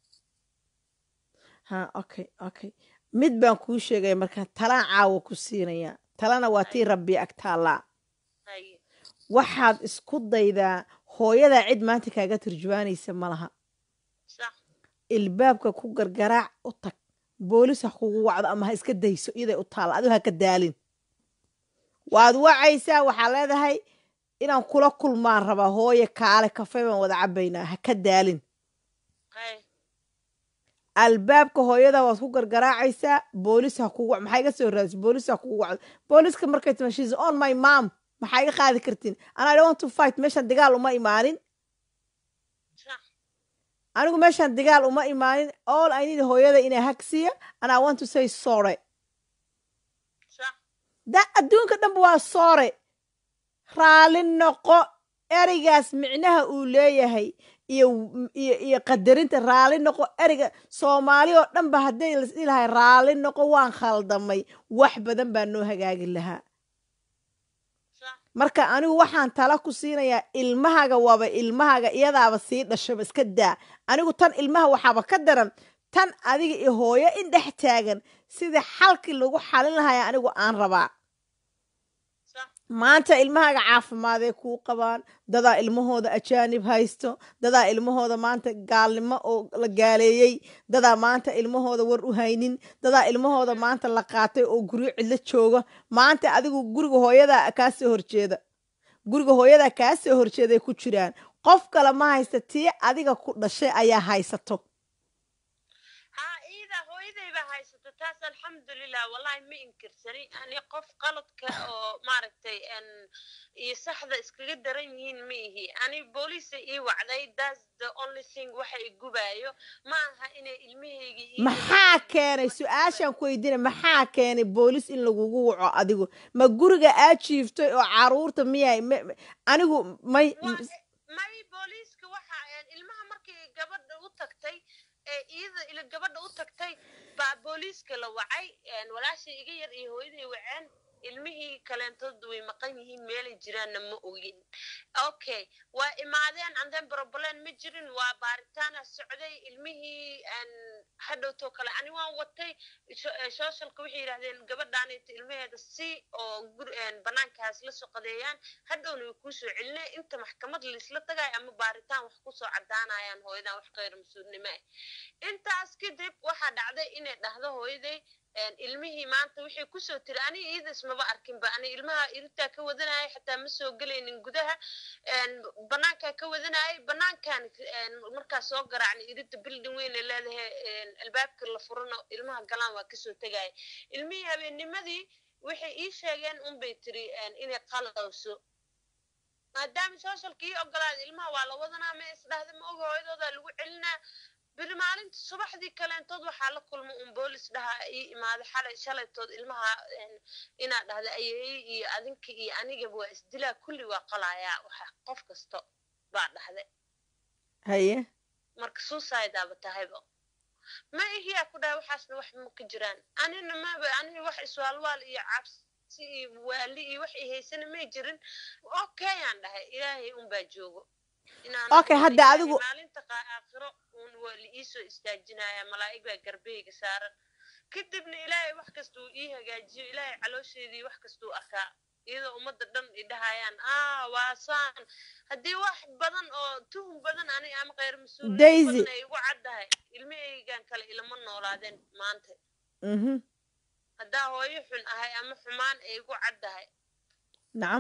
ha okay okay mid baan kuu sheegaya marka talaan caawa ku siinaya talana waa tii rabbi ag taallaa haye waxaad isku daydaa hooyadaa cid maanta kaaga turjubaanaysa ma laha sax ilbaabka ku gargaraac u tag boolis ha kugu wacdo ama ha iska dayso iyaday u taalla adigu ha ka daalin waad wacaysaa waxaa leedahay inaan kula kulmaan rabaa hooye kaale kafee baan wada cabaynaa ha ka daalin haye albaabka hooyada waad ku gargaraacaysaa boolis ha kugu maxaa iga soo raadis boolis ha kugu wacdo booliska markay tima shes on my mom maxaa iga qaadi kartiin and i don't want to fight meeshan dagaal uma imaanin sax anigu meeshan dagaal uma imaanin all i need hooyada inay hagsiya and i want to say sorry sax da adduunka dhanba waa soore raalli noqo ereygaas micnaha uu leeyahay iyo iyo iyo qadarinta raalli noqo ereyga soomaali oo dhan ba hadday lasdhihi lahay raalli noqo waan khaldamay wax badan baa noo hagaagi lahaa sax marka anigu waxaan tala ku siinayaa ilmahaga waaba ilmahaga iyadaaba sii dhashaba iska daa anigu tan ilmaha waxaaba ka daran tan adiga iyo hooyo in dhex taagan sidii xalkii lagu xalin lahaya anigu aan rabaa sax maanta ilmahaaga caafimaadee kuu qabaan dadaa ilmahooda ajaanib haysto dadaa ilmahooda maanta gaalnimo oo la gaaleeyey dadaa maanta ilmahooda war u haynin dadaa ilmahooda maanta la qaatay oo guryo cidlo jooga maanta adigu guriga hooyadaa kaa soo horjeeda guriga hooyadaa kaa soo horjeeday ku jiraan qof kale ma haysta tii adiga ku dhashay ayaa haysato haa iida hooyaday baa haysata taas alxamdulilah wallahi ma inkirsani ani qof qaladka oo maaragtay n iyo saxda iskaga daran yihiin ma ihi ani booliisa ii wacday thats the only thing waxa i gubaayo ma aha inay ilmahaygii ii maxaa keenay su-aashaan ku weydiina maxaa keenay boolis in lagugu waco adigu ma guriga aad jiiftay oo caruurta miyay ma- ma- anigu may Waa- may booliiska waxa een, ilmaha markii gabadha u tagtay ee iyada ila gabadha u tagtay baa booliiska la wacay een, walaashii iga yar iyo hooyaday waceen ilmihii kaleentood way maqan yihiin meelay jiraanna ma ogin okay waa imaadeen anden problem ma jirin waa baaritaana socday ilmihii een, hadhowtoo kale ani waan watay sho- ee, socialka waxay yidhahdeen gabadhaanita ilmaheeda si oo gur een, banaankaas la soqadeeyaan hadhowna way kuusoo celinaya inta maxkamad laisla tagayo ama baaritaan wax kusoo cadaanayaan hooyadan wax khayr mas-uulnimo ah intaas kadib waxaa dhacday inay dhahdo hooyaday een, ilmihii maanta waxay kusoo tiri aniga iyada ismaba arkinba ani ilmaha iritaa ka wadanaya xataa ma soo gelaynin gudaha een, banaankaa ka wadanayay banaankan een, markaa soo garaacnay irida building weyn ay leedahay een, albaabka la furano ilmaha galaan waa kasoo tegaya ilmihii habeennimadii waxay ii sheegeen unbay tiri een, inay qalowso maadaama socialka ii ogolaaday ilmaha waa la wadanaa ma isdhahda ma oga hooyadooda lagu celinaa beri maalinta subaxdii kaleentood waxaa la kulma un boolis dhaha ii imaaday xalay shalaytood ilmaha een, inaad dhahda ayeeye iyo adinka iyo anigaba waa isdilaa kulli waa qalayaa waxa qof kasto baa dhahday haye marka suicidaaba tahayba ma ihiyaa ku dhahay waxaasna wax ma ka jiraan anina maba aniga wax iswaalwaal iyo cabsi iyo waali iyo wax i haysana may jirin okay aan dhahay ilaahay unbaa joogo inaan Okay, hadda ilaahay adigu- maalinta qaa- aakhiro un waa la iisoo istaajinaya malaa'ig baa garbeyga saaran kadibna ilaahay wax kasta uu ii hagaajiyo ilaahay caloosheedii wax kastuu arkaa iyadoo ummadda dhan i dhahayaan ah waa saan haddii wax badan oo tuhum badan aniga ama khayr mas-uuliyad Daisy. badan ay igu caddahay ilmahaygan kale ilama noolaadeen maanta mhm haddaa hooyo xun ahay ama xumaan ay igu caddahay nacam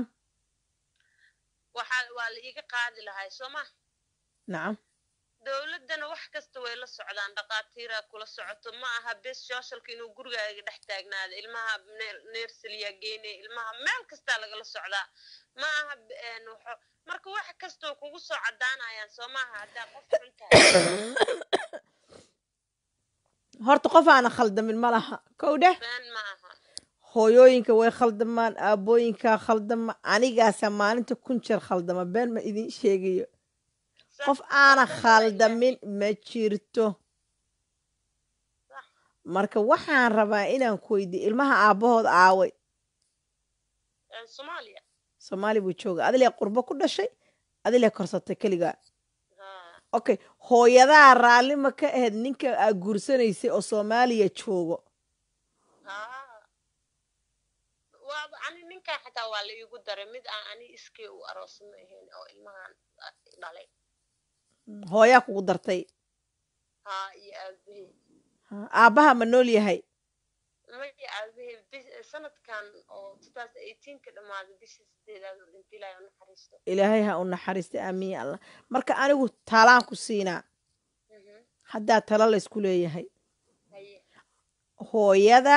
waxaa waa la iiga qaadi lahay soo ma nacam dowladdana wax kasta way la socdaan dhaqaatiiraa kula socoto ma aha bes socialka inuu gurigaaga dhex taagnaado ilmaha nersaliyaa geynaya ilmaha meel kastaa lagala socdaa ma aha b- een, waxo- marka wax kastoo kugu soo cadaanayaan soo maaha haddaa qof xun tahay horta qof aana khaldamin ma laha kow dheh been ma aha hooyooyinka way khaldamaan aabbooyinkaa khaldama anigaasa maalinta kun jeer khaldama been ma idin sheegayo Sax, qof aana qof walba khaldamin ma jirto Sax. marka waxaan rabaa inaan ku weydiiyo ilmaha aabbahood aaway Een, soomaaliya soomaali buu jooga adilee qurbo ku dhashay adilee korsatay keligaa ha okay hooyadaa raalli ma ka ahayd ninka aa guursanaysay oo soomaaliya joogo ha waaba ani ninkan xataa waa la iigu daray mid aan ani iskii u aroosma ahayn oo ilmahan ah, dhalay hooyaa kugu dartay ha iyo aabahey Ha, aabbaha ma nool yahay maya aabahey bis- sanadkan oo 2018 ka dhammaaday bishii sideedaad oo dhintay ilaahay u naxariisto ilaahay ha u naxariista aamiin ya allah marka anigu talaan ku siinaa Mhm. haddaa talo laysku leeyahay haye hooyada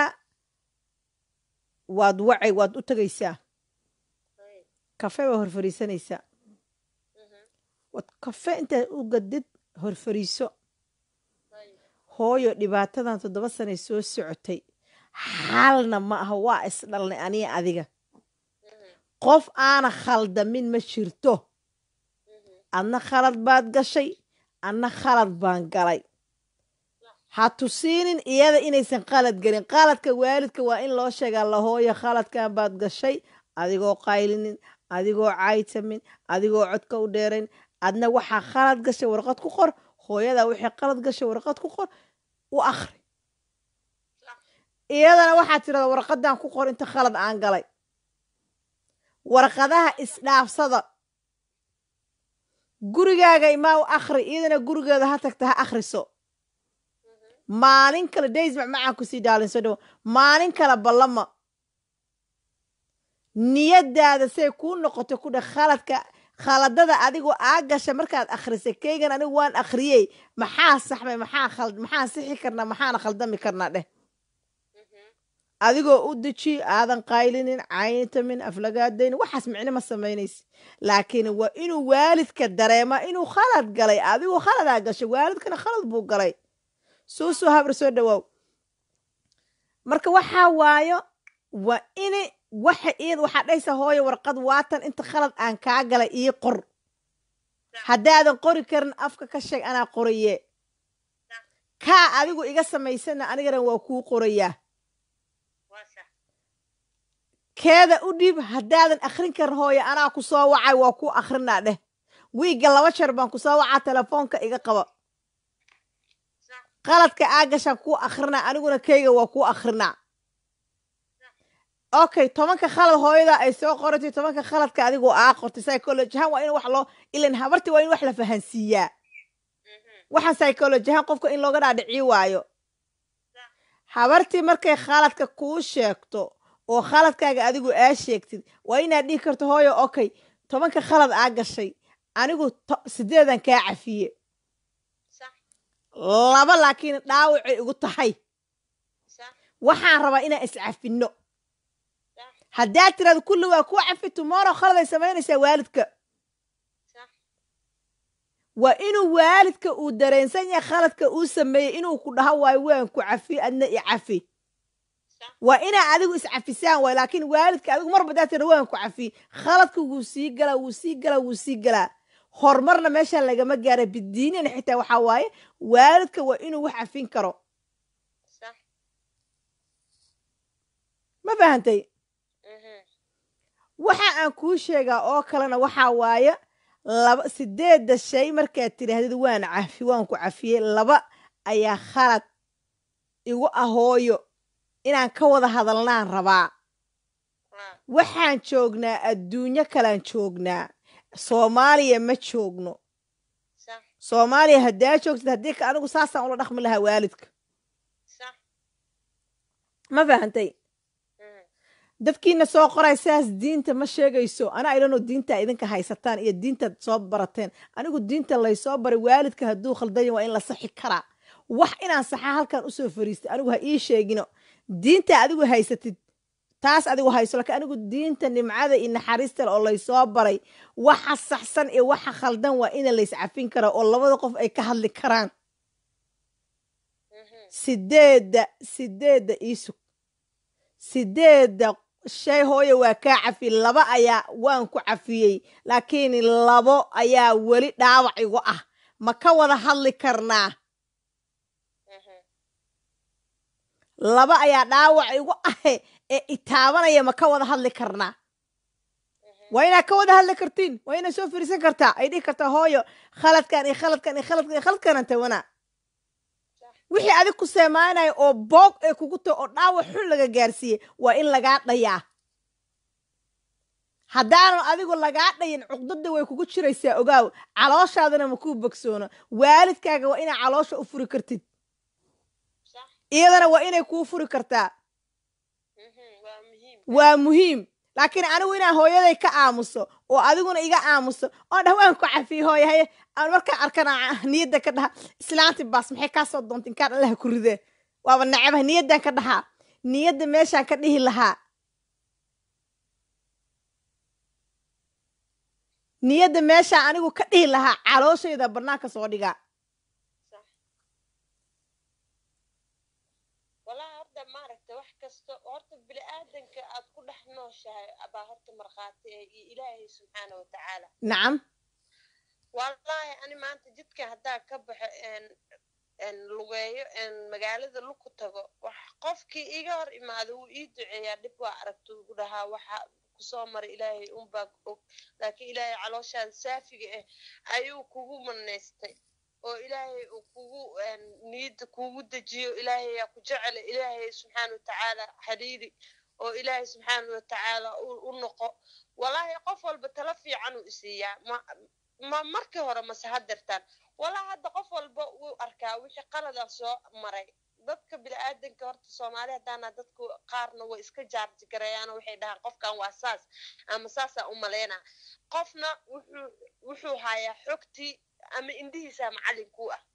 waad wacay waad u tegaysaa haye kafe baa hor fariisanaysaa Mhm. waad kafe intaad u gadid hor fariiso haye hooyo dhibaatadan toddoba sanay soo socotay xaalna ma aha waa isdhalnay aniga adiga Mhm. qof aana khaldamin ma jirto Mhm. adna khalad baad gashay adna khalad baan galay ha tusiinin iyada inaysan qalad gelin qaladka waalidka waa in loo sheegaa lahooya khaladkan baad gashay adigoo qaylinin adigoo caytamin adigoo codka u dheerayn adna waxaa khalad gashay warqad ku qor hooyadaa wixii qalad gashay warqad ku qor u akhri iyadana waxaad tirahdaa warqadan ku qor inta khalad aan galay warqadaha isdhaafsada gurigaaga imaa u akhri iyadana gurigeeda ha tagta ha akhriso maalin kale days macmacaan kusii dhaalinso dhow maalin kale ballama niyadaada say kuu noqoto ku dheh khaladka khaladada adigoo aa gasha markaad akhrisay keygan anigu waan akhriyey maxaa saxmay maxaa khald maxaan sixi karnaa maxaana khaldami karnaa dheh adigoo u deji aadan qaylinin cayntamin aflagaadayn waxaas micno ma samaynaysa laakiin waa inuu waalidka dareema inuu khalad galay adigoo khaladaa gashay waalidkana khalad buu galay suusuu habar soo dhawaaw marka waxaa waayo waa ini waxa iyad waxaa dhaysa hooyo warqad waatan inta khalad aan kaa galay ii qor haddaadan qori karin afka ka sheeg anaa qoraye kaa adigu iga samaysana anigana waa kuu qorayaa keeda u dhiib haddaadan akhrin karin hooyo anaa ku soo wacay waa kuu akhrinaa dheh wiigga laba jeer baan ku soo wacaa telefoonka iga qaba qaladka aa gashaan kuu akhrinaa aniguna keyga waa kuu akhrinaa okay tobanka khalad hooyada ay soo qoratay tobanka khaladka adigoo aa qortay psychology ahaan waa in wax loo ilan habartii waa in wax la fahansiiyaa waxaan psychology ahaan qofka in looga dhaadhicii waayo habartii markay khaladka kuu sheegto oo khaladkaaga adigu aa sheegtid waa inaad dhihi karto hooyo okay tobanka khalad aa gashay anigu sideedan kaa cafiye laba laakiin dhaawacay igu tahay waxaan rabaa inaan iscafinno haddaad tirahdo kulli waa ku cafi tomorrow khaladay samaynaysaa waalidka waa inuu waalidka uu dareensan yahay khaladka uu sameeyey inuu ku dhaho waayo waan ku cafi adna i cafi waa inaa adigu iscafisaan waay laakiin waalidka adigu marba daa tira waan ku cafi khaladka wuu sii galaa wuu sii galaa wuu sii galaa horumarna meeshaan lagama gaara bidiinina xitaa waxaa waaye waalidka waa inuu wax cafin karo ma fahantay waxa aan kuu sheegaa oo kalena waxaa waaye laba sideedda shay markaad tidhaahdid waan cafi waan ku cafiyey laba ayaa khalad igu ahooyo inaan ka wada hadalnaan rabaa waxaan joognaa adduunyo kalaan joognaa soomaaliya ma joogno soomaaliya haddaa joogtid haddii ka anigu saasaan ula dhaqmi lahaa waalidka ma fahantay dadkiina soo qoray saas diinta ma sheegayso ana idhanoo diintaa idinka haysataan iyo diintaad soo barateen anigu diinta laysoo baray waalidka hadduu khaldanya waa in la saxi karaa wax inaan saxaa halkan usoo fariistay anigu ha ii sheegino diinta adigu haysatid taas adigu hayso laakiin anigu diinta nimcada iyo naxariistale oo laysoo baray waxa saxsan iyo waxa khaldan waa ina layscafin karaa oo labada qof ay ka hadli karaan sideedda sideedda iisug sideedda shay hooye waa kaa cafi laba ayaa waan ku cafiyey laakiin labo ayaa weli dhaawac igu ah ma ka wada hadli karnaa laba ayaa dhaawac igu ahe ee itaabanaya ma ka wada hadli karnaa waa inaad ka wada hadli kartiin waa inaad soo firiisan kartaa ay dhihi kartaa hooyo khaladkan iyo khaladkan iyo khaladkan iyo khaladkanan tawanaa wixii adig ku seemaanaya oo boog ay kugu taho oo dhaawac xun laga gaarsiiyey waa in lagaa dhayaa haddaanan adigu lagaa dhayin cuqdada way kugu jiraysaa ogaaw calooshaadana ma kuu bogsoono waalidkaaga waa inaa caloosha u furi kartid iyadana waa inay kuu furi kartaa waa muhiim laakiin anigu inaan hooyaday ka aamuso oo adiguna iga aamuso oo dhah waan ku cafiye hooye haye aan markaan arkana niyadda ka dhaha islaanti baas maxay kaa soo doonta inkaan allaha ku ridee waaba nacabaha niyaddan ka dhahaa niyadda meeshaan ka dhihi lahaa niyadda meeshaan anigu ka dhihi lahaa calooshayda bannaanka soo dhigaa walaa horta maaragta wax kasta horta bini-aadanka aad ku dhex nooshahay baa horta markhaati ee iyo ilaahay subxaana wa tacaala nacam wallahi ani maanta jidka haddaa ka baxo lugeeyo magaalada luku tago wax qofkii iga hor imaada wuu ii duceeyaa dhib waa aragta ugu dhahaa waxa kusoo maray ilaahay unbaa og laakiin ilaahay calooshaada saafiga ah ayuu kugu manaystay oo ilaahay uu kugu niyadda kugu dejiyo ilaahay yaa ku jecela ilaahay subxaana watacaala xiriiri oo ilaahay subxaana watacaala u noqo wallahi qof walba tala fiican uu isiiyaa ma ma markii hore mase hadeertaan wallahi hadda qof walba wuu arkaa wixii qaladaa soo maray dadka bini-aadanka horta soomaali haddaana dadku qaarna way iska jaarji gareeyaan waxay dhahaan qofkan waa saas ama saasaa u maleynaa qofna wuxuu wuxuu hayaa xogtii ama indhihiisa macallin ku ah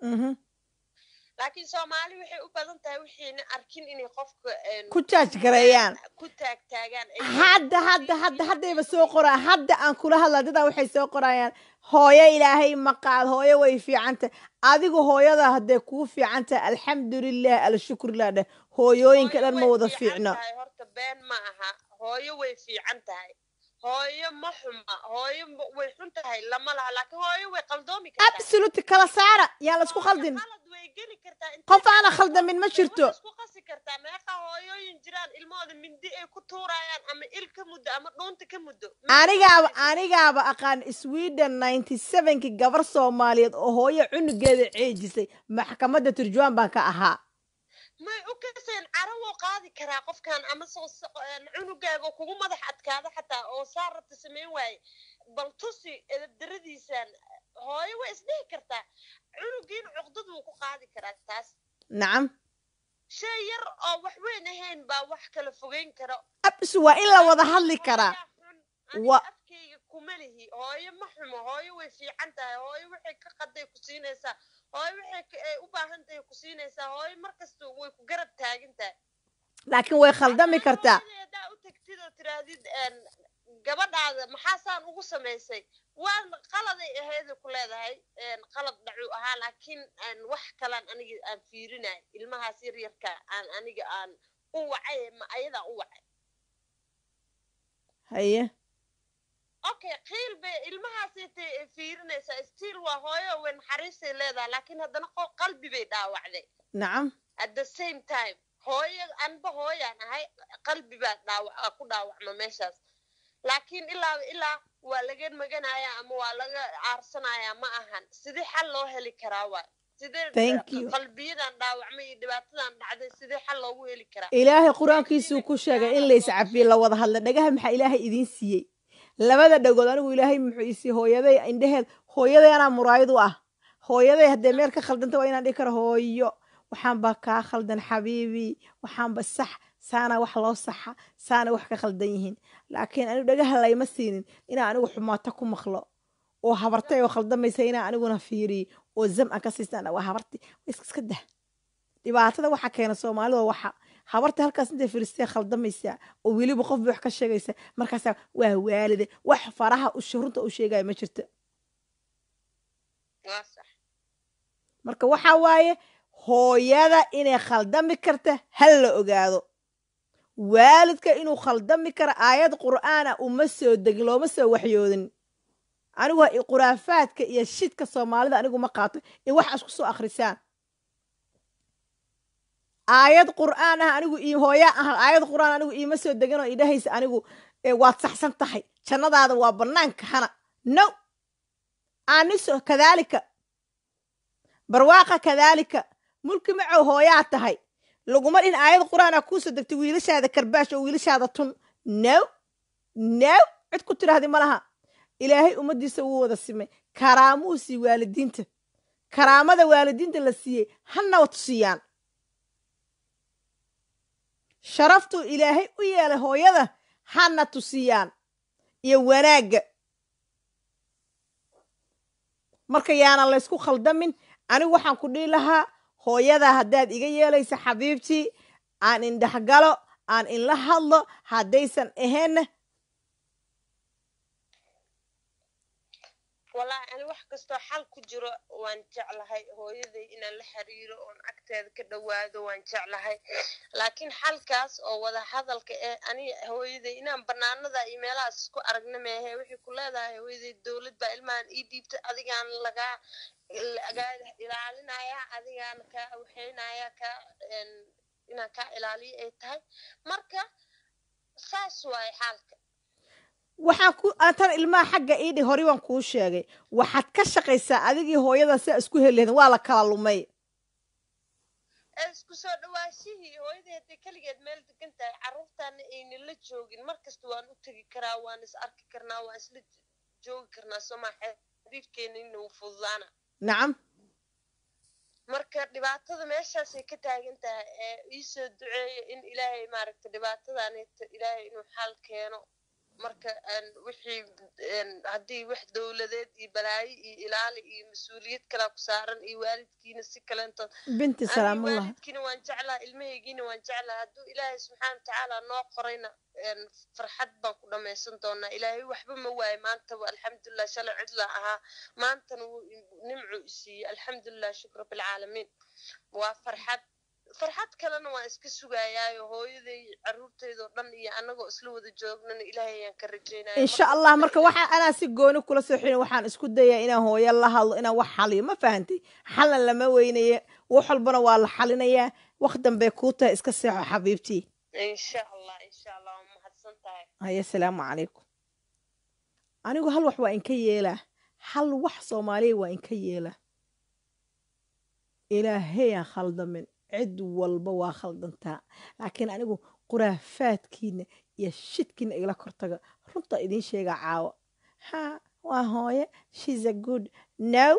laakiin soomaali waxay u badan tahay waxayna arkin inay qofka ku jaaj gareeyaan ku taagtaagaan hadda hadda hadda haddayba soo qoraa hadda aan kula hadlaa dadaa waxay soo qorayaan hooyo ilaahay maqaad hooyo way fiicantah adigu hooyada hadday kuu fiican tahay alxamdulilah alshukurilah dheh hooyooyinka dhan ma wada fiicno horta been ma aha hooyo way fiican tahay hooyo ma xuma hooyo way xun tahay lama laha laakiin hooyo way qaldoomi kartaa absolute kala saara yaan laisku khaldin qalad way geli kartaa qof aana khaldamin ma jirto isku qasi kartaa meeqa hooyooyin jiraan ilmahooda mindi ay ku tuurayaan ama il ka muddo ama dhuunta ka muddo anigaaba anigaaba aqaan sweden ninety sevenki gabar soomaaliyeed oo hooyo cunugeeda ceejisay maxkamadda turjuwaan baan ka ahaa may u kaseen cara wuu qaadi karaa qofkan ama cunugaaga kugu madax adkaada xataa oo saa rabta samayn waaye bal tusi edabdaradiisaan hooyo way isdhihi kartaa cunugiin cuqdad wuu ku qaadi karaa taas nacam shay yar oo wax weyn ahayn baa wax kala fogeyn kara abs waa in la wada hadli karaa wa afkayga kuma lihi hooyo ma xumo hooyo way fiican tahay hooyo waxay ka qaday ku siinaysaa hooyo waxay u baahan tahay ku siinaysaa hooyo markasta way ku garab taagan tahay laakiin way khaldami kartaa hadaa u tagtid oo tirahdid gabadhaada maxaasaan ugu samaysay waa qaladay aheeday ku leedahay qalad dhacuu ahaa laakiin wax kalaan aniga aan fiirinay ilmahaas yar yarka aan aniga aan u wacay ma ayadaa u wacay haye okay qiil bay ilmahaasaytay fiirinaysaa stiil waa hooyo way naxariistay leedahay laakiin haddana qalbi bay dhaawacday nacam at the same time hooyo anba hooyaan ahay qalbi baa dhaawac ku dhaawacma meeshaas laakiin ilaa ilaa waa laga maganaya ama waa laga aarsanayaa ma ahan sidee xal loo heli karaa waay sidee qalbiyadan dhaawacmay iyo dhibaatadan dhacday sidee xal loogu heli karaa ilaahay qur-aankiisuu ku sheegay in lays cafiye la wada hadla dhagaha maxaa ilaahay idiin siiyey labada dhagood anigu ilaahay muxuu isiiye hooyaday indheheed hooyaday anaa muraayad u ah hooyaday haddee meel ka khaldanta waa inaan dhihi karo hooyo waxaan baa kaa khaldan xabiibi waxaanba sax saana wax loo saxa saana wax ka khaldan yihiin laakiin anigu dhagaha layma siinin inaa anigu xumaato ku maqlo oo habartay oo khaldamaysa inaa aniguna fiiriyo oo zam aan ka siistaan waa habarti iska dah dhibaatada waxa keena soomaalida waxa habarta halkaas intay firistee khaldamaysaa oo weliba qof bay wax ka sheegaysa markaasaa waa waalide wax faraha runta u sheegaya ma jirto marka waxa waaye hooyada inay khaldami karta hal la ogaado waalidka inuu khaldami karo aayad qur'aana uma soo degin looma soo waxyoodin anigu quraafaadka iyo shidka soomaalida anigu ma qaato in wax isku soo akhrisaan aayad qur'aan ah anigu hooya ah aayad qur'aan anigu iima soo deganoo idhahaysa anigu waad saxsan tahay jannadaada waa bannaanka hana no aniso kadaalika barwaaqa kadaalika mulki macow hooyaa tahay laguma dhin aayad qur'aana kuusoo degtay wiilashaada karbaash oo wiilashaada tun no no cid ku tidhaahdi ma laha ilaahay ummaddiisa wuu wada simay karaamuu sii waalidiinta karaamada waalidiinta la siiyey hana tusiyaan sharaftuu ilaahay u yeelay hooyada hana tusiyaan iyo wanaagga marka yaana laysku khaldamin anigu waxaan ku dhihi lahaa hooyada haddaad iga yeelaysa xabiibtii aan indhexgalo aan inla hadlo haddaysan ahaynna wallaahi ani wax kastoo xal ku jiro waan jeclahay hooyaday inaan la xiriiro oon agteeda ka dhowaado waan jeclahay laakiin xalkaas oo wada hadalka ee ani hooyaday inaan banaanada iyo meelahaas isku aragna meehe waxay ku leedahay hooyaday dowlad baa ilmahan ii dhiibtay adigaan lagaa lagaa ilaalinaya adigaan kaa waxeynaya kaa inaan kaa ilaaliyo ay tahay marka saas waaye xaalka waxaan ku tan ilmaha xagga iidhi hore waan kuu sheegay waxaad ka shaqaysaa adigii hooyada sidaa isku heli lahaydin waa la kala lumay ee isku soo dhawaashihii hooyadii hadday keligeed meel degan tahay carruurtaana aynan la joogin mar kasta waan u tegi karaa waan is arki karnaa waan isla joogi karnaa sooma xiriirkeenina wuu fududaana nacam marka dhibaatada meeshaasay ka taagan tahay ee iisoo duceeya in ilaahay maaragta dhibaatadaaneta ilaahay inuu xal keeno marka wixii haddii wax dowladeed iyo balaayo iyo ilaali iyo mas-uuliyad kalaa ku saaran iyo waalidkiina si kaleentood binti salaamullah waalidkiina waan jeclaha ilmahaygiina waan jeclaha hadduu ilaahay subxaana watacaala noo qorayna farxad baan ku dhammaysan doonaa ilaahay waxba ma waayo maantaba alxamdulilah shalay cidla ahaa maantana wuu nimcu isiiyey alxamdulilah shukr rabbilcaalamiin waa farxad farxad kalena waan iska sugayaayo hooyaday caruurteydoo dhan iyo annagoo isla wada joognana ilaahay ayaan ka rajaynaya insha allah marka waxaa anaa si gooni kula soo xilin waxaan isku dayaa inaan hooyo la hadlo inaan wax xaliyo ma fahantay xalna lama weynaye wax walbana waa la xalinayaa wax dambey kuu tahay iska seexo xabiibtii insha allah insha allah waa mahadsan tahay haya asalaamu calaykum anigu hal wax waa inka yeelaa hal wax soomaaliya waa inka yeelaa ilaahayaan khaldamin cid walba waa khaldantaa laakiin anigu quraafaadkiina iyo shidkiina igala kortaga runta idiin sheegaa caawa ha waa hooye shes a good no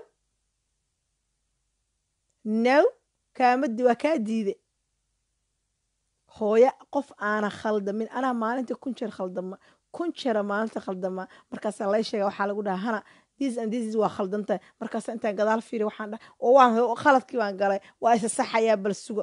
no kaamadi waa kaa diide hooye qof aana khaldamin anaa maalinta kun jeer khaldama kun jeera maalinta khaldama markaasaa lay sheega waxaa lagu dhaha hana this and this waa khaldantahay markaasa intaan gadaal fiiri waxaan dhaha oo waan khaladkii baan galay waa isa saxayaa bal suga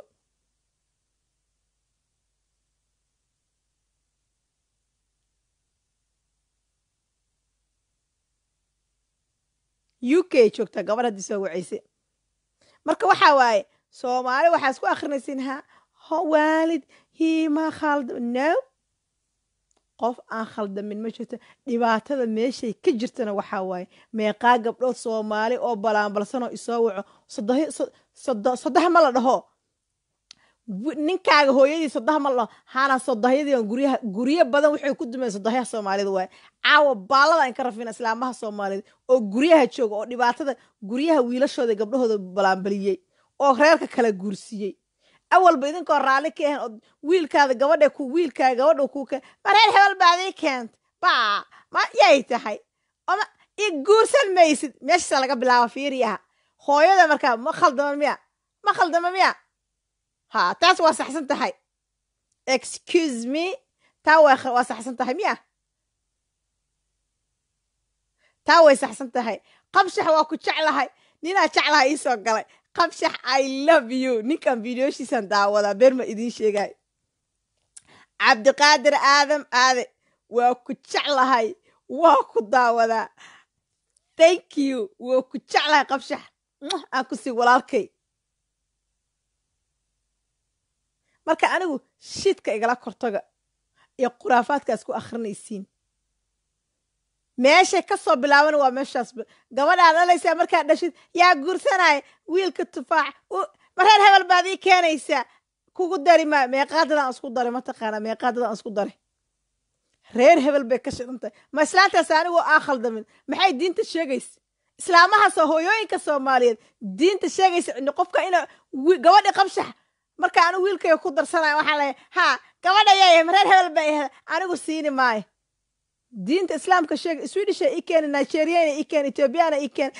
u k joogtaa gabadh haddii soo wacayse marka waxaa waaye soomaali waxaa isku akrinaysiin ha ho waalid hiima khaldam no qof aan khaldamin ma jirto dhibaatada meeshay ka jirtana waxaa waaye meeqaa gabdhood soomaali oo balaanbalsanoo isoo waco sodoha ma la dhaho ninkaaga hooyadii sodoha ma la dhaho hana sodohyadii guryaha guryo badan waxay ku dumeen sodohyaha soomaalida waaye caawa baallada inka rafina islaamaha soomaalida oo guryaha jooga oo dhibaatada guryaha wiilashooda gabdhahooda balaanbaliyey oo reerka kala guursiiyey awalba idinkoo raalli ka ahan oo wiilkaada gabadha ku wiilkaa gabadha ku ka mareer hebel baadii keent baa ma yay tahay oma i guursan maysid meeshaasa laga bilaaba fiiriyaha hooyada markaa ma khaldama miya ma khaldama miya ha taas waa saxsan tahay excuse me taa waa saxsan tahay miya taa way saxsan tahay qabshax waa ku jeclahay ninaa jeclaha ii soo galay qabshax i love you ninkan videoshiisan daawadaa beer ma idiin sheegay cabdiqaadir aadam aade waa ku jeclahay waa ku daawadaa thank you waa ku jeclahay qabshax aan ku sii walaalkay marka anigu shidka igala kortaga iyo khuraafaadkaas ku akhrinaysiin meeshay ka soo bilaabana waa meeshaas gabadhaa dhalaysaa markaad dhashid yaa guursanaya wiilka tufaax mareer hebel baad ii keenaysaa kugu dari maa meeqaadadaan isku daray mataqaanaa meeqaadadaan isku daray reer hebel bay ka shidan tahay ma islaantaas anigoo aa khaldamin maxay diinta sheegaysa islaamahaasoo hooyooyinka soomaaliyeed diinta sheegaysa qofka ina gabadhi qabshax marka anigu wiilkayga ku darsanaya waxaa leeyahay haa gabadha yayahay mareer hebel baa ihda anigu siini maayo diinta islaamka sheeg swedisha i keeni nigeriana i keeni ethoobiana i keeni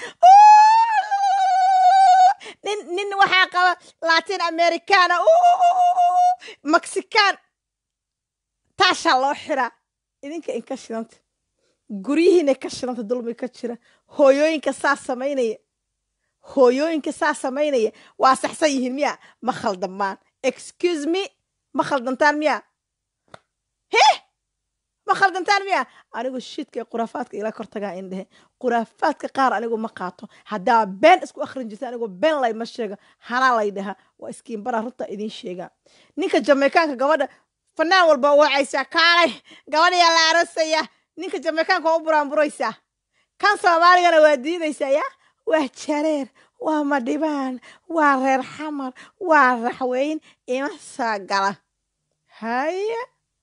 nin nin waxaa qaba latin americana mexican taashaa loo xiraa idinka inka shidanta guryihiina ka shidanta dulmi ka jira hooyooyinka saa samaynaya hooyooyinka saa samaynaya waa saxsan yihiin miya ma khaldamaan excuse me ma khaldantaan miya he ma khaldantaan miya anigu shiidka iyo khuraafaadka ila kortagaa indhehe khuraafaadka qaar anigu ma qaato haddaa been isku akhrin jirta anigu been layma sheega hanaa lay dhahaa waa iskiinbara runta idiin sheegaa ninka jameykaanka gabadha fanaan walba wacaysaa kaalay gabadhayaa la arosaya ninka jameykaanka waa u buraanburaysaa kan soomaaligana waa diidaysaa ya waa jareer waa madhibaan waa reer xamar waa raxweyn ima saa gala haye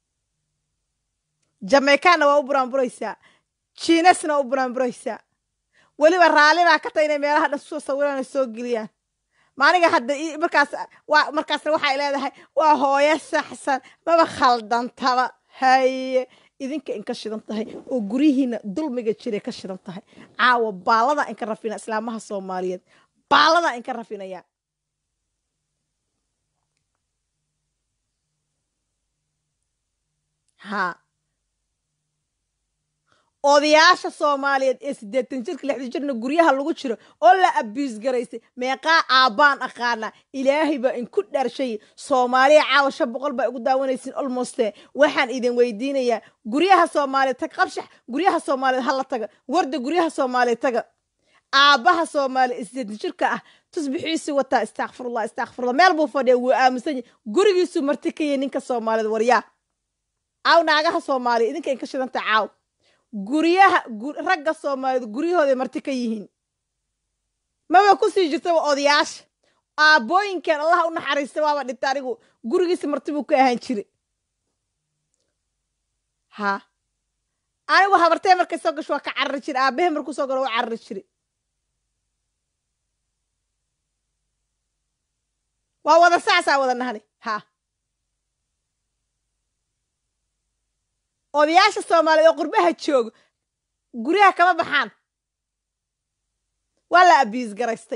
jameykaanna waa u buraanburaysaa jiinesna waa u buraanburaysaa weliba raalli baa ka tahay inay meelaha dhan soo sawiraan oo soo geliyaan maaniga hadda markaas waa markaasna waxay leedahay waa hooyo saxsan maba khaldantaba haye idinka inka shidan tahay oo guryihiina dulmiga jiray ka shidan tahay caawa baaladaa inka rafina islaamaha soomaaliyeed baaladaa inka rafinaya ha odayaasha soomaaliyeed ee siddeetan jirka lixdan jirna guryaha lagu jiro oo la abiis garaysay meeqaa aabbaan aqaana ilaahay baa inku dhaarshay soomaaliya caawa shan boqol baa igu daawanaysiin olmoste waxaan idin weydiinayaa guryaha soomaaliyeed tag qabshax guryaha soomaaliyeed hala taga warda guryaha soomaaliyeed taga aabbaha soomaaliya ee siddeetan jirka ah tusbixiisu wataa istakfirullah istakfirullah meel buu fadhiya wuu aaminsan yahay gurigiisu marti ka yahay ninka soomaaliyeed waryaa caaw naagaha soomaaliya idinka inka shidanta caaw guryaha ragga soomaaliyeed guryahooday marti ka yihiin maba kusii jirtaba odayaasha aabbooyinkeen allaha u naxariista waaba dhinta anigu gurigiisa marti buu ka ahaan jire ha anigu habartee markay soo gasho waa ka carari jire aabbahe markuu soo galo waa carari jire waa wada saasaa wada nahni ha odayaasha soomaaliyeed oo qurbaha jooga guryaha kama baxaan waa la abiis garaystay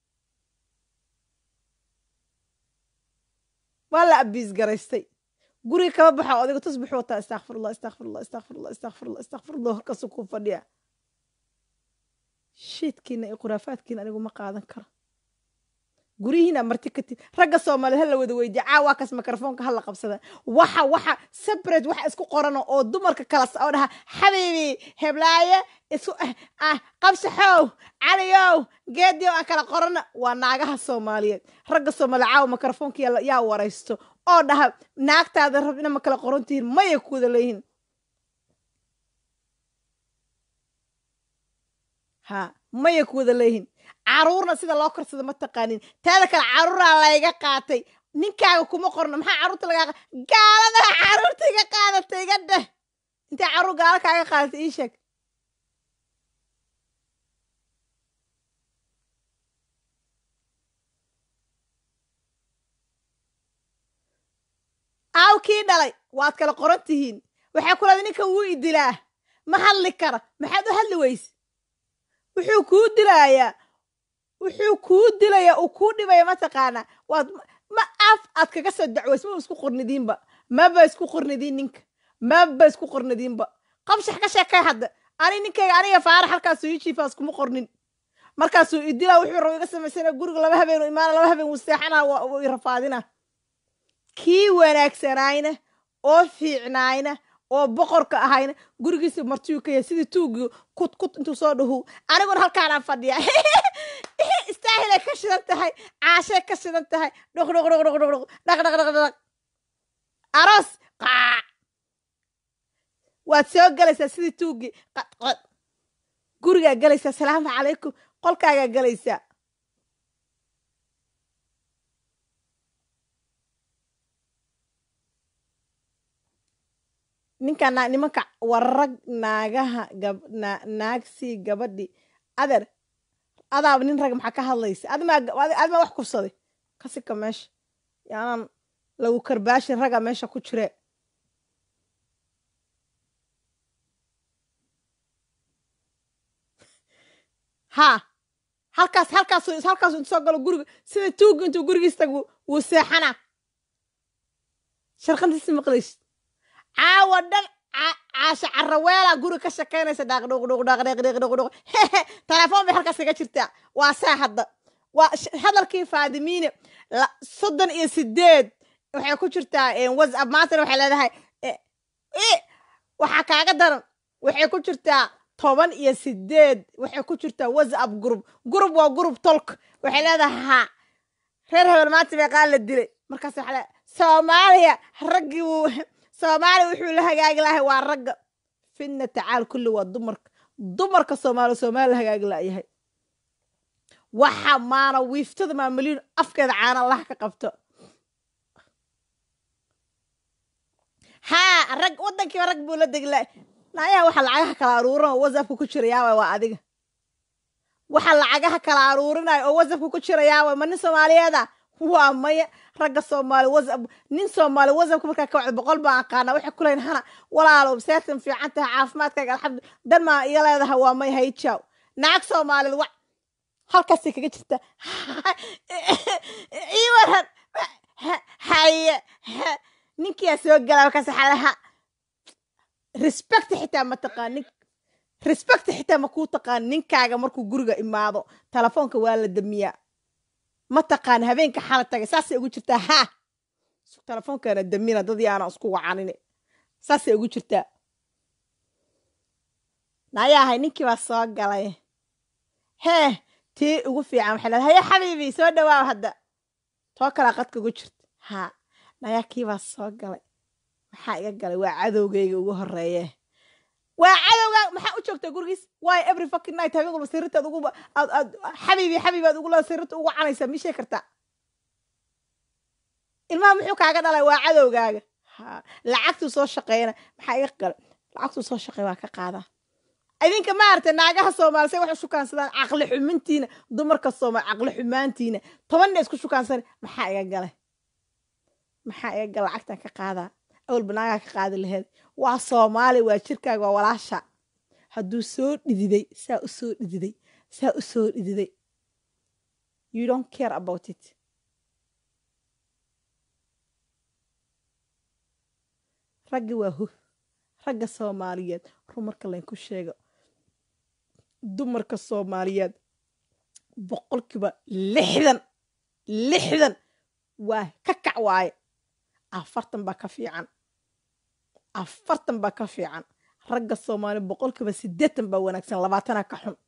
waa la abiis garaystay guriga kama baxa odayga tusbixu wataa istakfirullah istakfirullah istakfirullah istakfirullah istakfirullah horkaasu ku fadhiya shiidkiina iyo khuraafaadkiina anigu ma qaadan karo guryihiina marti ka tid ragga soomaaliyeed ha la wada weydiya caawa kaas mikrofoonka ha la qabsada waxa waxa separate waxa isku qorano oo dumarka kala oo dhaha xabiibi heblaaye isu ah qabsaxow caliyow geediyow aan kala qorana waa naagaha soomaaliyeed ragga soomaaliyeed caawa mikrofoonka yaa waraysto oo dhaha naagtaada rab ina ma kala qoran tihiin maya ku wada leeyihin ha maya ku wada leeyihin caruurna sida loo korsado ma taqaanin taada kale caruuraa layga qaatay ninkaaga kuma qorno maxaa caruurta lagaa gaaladaa caruurta iga qaadatay iga dheh intay caruur gaala kaaga qaadatay ii sheeg aaw kii dhalay waad kala qoran tihiin waxay ku leeday ninkan wuu idilaa ma hadli kara maxaad u hadli weyse wuxuu kuu dilayaa wuxuu kuu dilaya uu kuu dhibaya mataqaanaa waad ma af aad kaga soo dacways ma isku qornidiinba maba isku qornidiin ninka maba isku qornidiinba qabshax ka sheekay hadda ani ninkayga aniga faara halkaasuu ii jiifaas kuma qornin markaasuu idilaa wuxuu rabo iga samaysana guriga laba habeen imaana laba habeen wuu seexana waa rafaadina kii wanaagsanaayna oo fiicnaayna oo boqorka ahayna gurigiisa martiyuu ka yahay sidii tuugii kut kut intuu soo dhahu aniguna halkaanaan fadhiya istaahilay ka shidan tahay caashay ka shidan tahay dhoq dhoq dhoq dhoq dhoq dhaq dhaq dhaq dhaq aroos qaac waad soo galaysaa sidii tuugii qadqad gurigaa galaysaa salaamu calaykum qolkaagaa galaysaa ninka nimanka warag naagaha naagsii gabadhi adeer adaaba nin rag maxaa ka hadlaysa admaa wax kufsaday kasika meesha yaanaan lagu karbaashin raga meesha ku jire ha halkaas halkaas halkaas intu soo galo guriga sida tuuga intuu gurigiis tag wuu seexanaa sharqantiisi maqlaysid caawa dhan caasha caraweelaa guri ka shakaynaysa dhaaqdhuqdhuqdhaqdhuqdhuqdhuq telefoon bay halkaas kaga jirtaa waa saa hadda waa hadalkii faadimiine soddon iyo sideed waxay ku jirtaa whatsapp maantana waxay leedahay waxaa kaaga daran waxay ku jirtaa toban iyo sideed waxay ku jirtaa whatsapp group group waa group tolk waxay leedahay ha reer hebel maanta meeqaa la dilay markaas waxaa le soomaaliya raggii wuu soomaaliya wuxuu la hagaagi lahay waa ragga fidna tacaal kulli waa dumarka dumarka soomaaliya soomaaliya la hagaagi laayahay waxa maana wiiftada maamulyin afkeeda caana laha ka qabto haa rag waddankiiba rag buu la degla naayaha waxa lacagaha kala aruurinaya oo whatsappka ku jira yaaway waa adiga waxa lacagaha kala aruurinaya oo whatsappka ku jira yaaway ma nin soomaaliyeeda waa maya ragga soomaali whatsapp nin soomaali whatsappka markaa ka wacda boqol baan aqaana waxay ku leeyihin hana walaalow seertan fiican tahay caafimaadkaaga alxamdu dan maa iga leedahay waa may hayjaaw naag soomaalid wa halkaasay kaga jirta ii waran haye ninkiyaa soo galaa markaas waxaa lahaa respect xitaa ma taqaan nin respect xitaa ma kuu taqaan ninkaaga markuu guriga imaado telefoonka waa la damiyaa ma taqaan habeenka xala tagay saasay ugu jirtaa ha telefoonkaana damina dad yaana isku wacanine saasay ugu jirtaa nayaahay ninkii baa soo galay hee tii ugu fiican waxay leedahay haye xabiibi soo dhawaaw hadda too kalaa qadka ugu jirta haa nayaa kii baa soo galay maxaa iga galay waa cadowgayga ugu horeeye waa cadowgaa maxaa u joogtaa gurigiis waay every fucking night habeen walba sirrintaad ugu aad aad xabiibi xabiibi aad ugu leeda sirrinta ugu canaysaa mishee kartaa ilmaha muxuu kaaga dhalay waa cadowgaaga ha lacagtuu soo shaqeyna maxaa iga galay lacagtuu soo shaqey waa ka qaadaa idinka maaragtay naagaha soomaali say wax u shukaansadaan caqli xumintiina dumarka soomaali caqli xumaantiina tobanna isku shukaansan maxaa iga galay maxaa iga gala lacagtan ka qaadaa awalba naagaa ka qaadi laheyd waa soomaali waa jirkaaga waa walaasha hadduu soo dhididay saa u soo dhididay saa u soo dhididay you don't care about it raggi waa huf ragga soomaaliyeed run marka laynku sheego dumarka soomaaliyeed boqolkiiba lixdan lixdan waa ka kac waaye afartan baa ka fiican afartan baa ka fiican ragga soomaaliya boqolkiiba siddeetan baa wanaagsan labaatana ka xun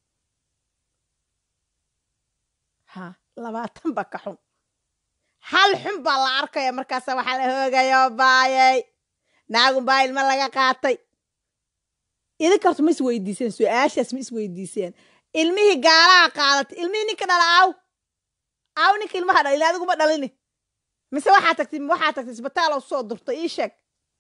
ha labaatan baa ka xun hal xun baa la arkaya markaasa waxaa la hoogayo baayay naagun baa ilma laga qaatay idinka horta ma is weydiiseen su-aashaas ma is weydiiseen ilmihii gaalaha qaadatay ilmihii ninka dhala aaw aaw ninka ilmaha dhala ila adiguma dhalini mise waxaa tagtay waxaa tagtay isbitaal oo soo durtay ii sheeg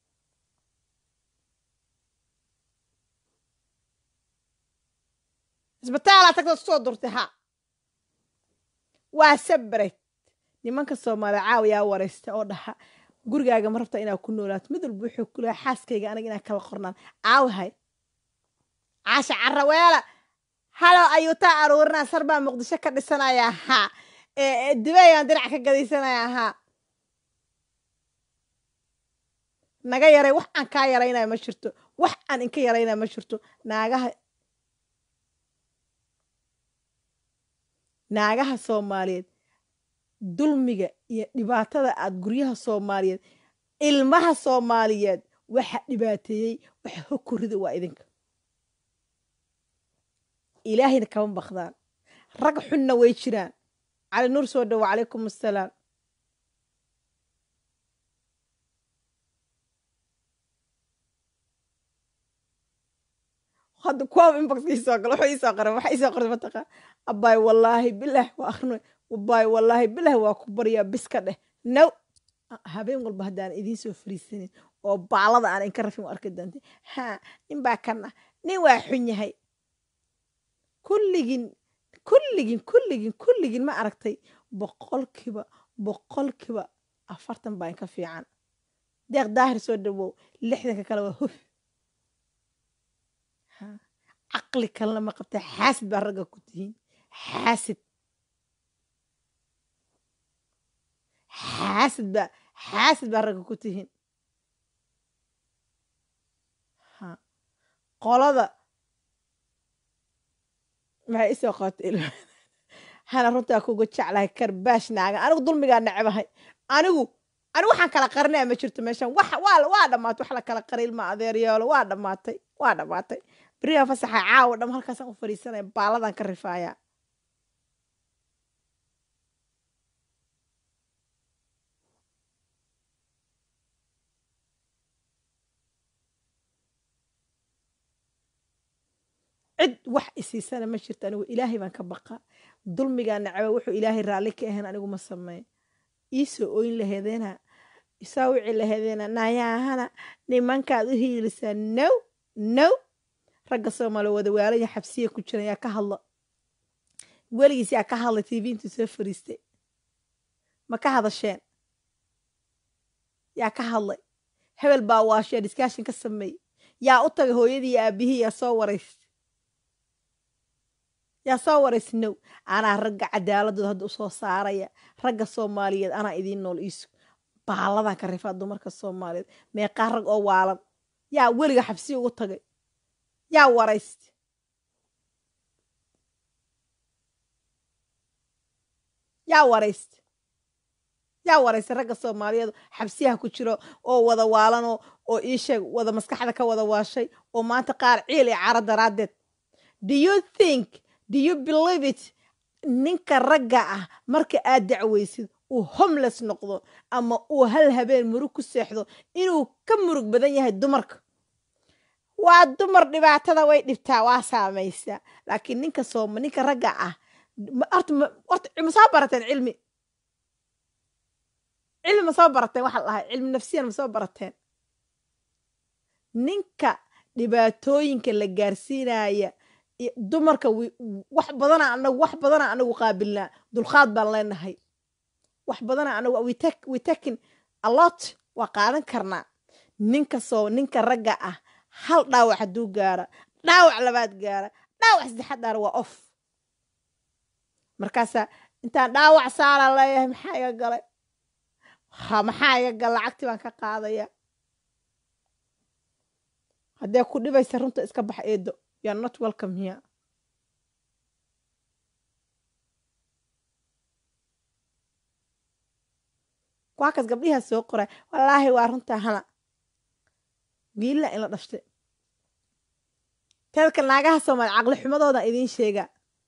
isbitaalaa tagtay soo durtay ha waa sabred nimanka soomaaliya caawiyaa waraysta oo dhaha gurigaaga ma rabtaa inaad ku noolaato mid walba wuxuu ku leehay xaaskayga anaga inaan kala qornaan caawihay caasha caraweela halow ayuutaa aruurinaa sar baa muqdisho ka dhisanayaa haa dubayaan dinac ka gadaysanayaa haa naga yaray wax aan kaa yaraynaya ma jirto wax aan inka yaraynaya ma jirto naagaha naagaha soomaaliyeed dulmiga iyo dhibaatada aad guryaha soomaaliyeed ilmaha soomaaliyeed waxa dhibaateeyey waxa hokorida waa idinka ilaahayna kama bakdaan rag xunna way jiraan cali nuur soo dhawo calaykum assalaam hadda kuwaaba inboxka isoo galo wuxuu isoo qoray waxa isoo qortay mataqaan abbaay wallaahi bilah waa akhrino abbaay wallaahi bilah waa ku baryaa biska dheh now habeen walba haddaan idiin soo fariisanin oo baalada aan inka rafin u arki doonta ha nin baa kan ah nin waa xun yahay kulligin kulligin kulligin kulligin ma aragtay boqolkiiba boqolkiiba afartan baa inka fiican deeq daahir soo dhawow lixdanka kale waa huf caqli kalena ma qabta xaasid baa ragga ku tihiin xaasid xaasid baa xaasid baa ragga ku tihiin qolada maxay isoo qabatay ilma hana runtaa kuga jeclahay karbaash naaga anigu dulmigaa necebahay anigu ani waxaan kala qarinaya ma jirto meeshan wax waa waa dhammaatay wax la kala qari ilma adeeryaalo waa dhammaatay waa dhammaatay beriyaa fasaxa caawa dham halkaasaan u fadhiisanaya baaladaan ka rifaaya cid wax isiisana ma jirto anigu ilaahay baan ka baqa dulmigaa nacaba wuxuu ilaahay raalli ka ahayn anigu ma sameyn iisoo oyn laheedeena isaa wici laheedeena nayaahana nimankaad u hiilisaa now now ragga soomaaliya wadawaalaya xabsiya ku jiran yaa ka hadla weligiis yaa ka hadlay tv intuu soo fariistay ma ka hadasheen yaa ka hadlay hebel baa waashee diskaashin ka sameeyey yaa u tagay hooyadii iyo aabihii yaa soo waraystay yaa soo waraysa now anaa ragga cadaaladooda hadda usoo saaraya ragga soomaaliyeed anaa idiin nool iisu baaladan ka rifaa dumarka soomaaliyeed meeqaa rag oo waalan yaa weliga xabsiya ugu tagay yaa waraysta yaa waraysta yaa waraysta ragga soomaaliyeed xabsiyaha ku jiro oo wada waalanoo oo iisheeg wada maskaxda ka wada waashay oo maanta qaar ciil iyo caro daraaddeed do you think do you believe it ninka ragga ah marka aad dacwaysid uu homeless noqdo ama uu hal habeen murug ku seexdo inuu ka murug badan yahay dumarka waa dumar dhibaatada way dhibtaa waa saamaysaa laakiin ninka sooma ninka ragga ah horta horta ma soo barateen cilmi cilmi ma soo barateen waxa la dhahay cilmi nafsiyan ma soo barateen ninka dhibaatooyinka la gaarsiinaya dumarka wax badana anagu wax badana anagu qaabilnaa dulqaad baan leenahay wax badana anagu we taking a lot waa qaadan karnaa ninka soo ninka ragga ah hal dhaawac hadduu gaara dhaawac labaad gaara dhaawac saddexaad gaara waa off markaasaa intaan dhaawac saala leeyahay maxaa iga galay ha maxaa iga gal lacagtii baan ka qaadaya haddee ku dhibaysa runta iska bax eedo you're not welcome here waakaas gabdhihaa soo qoray wallaahi waa runtaa hana wiilla in la dhashtay teedka naagaha soomaaliya caqli xumadooda idiin sheegaa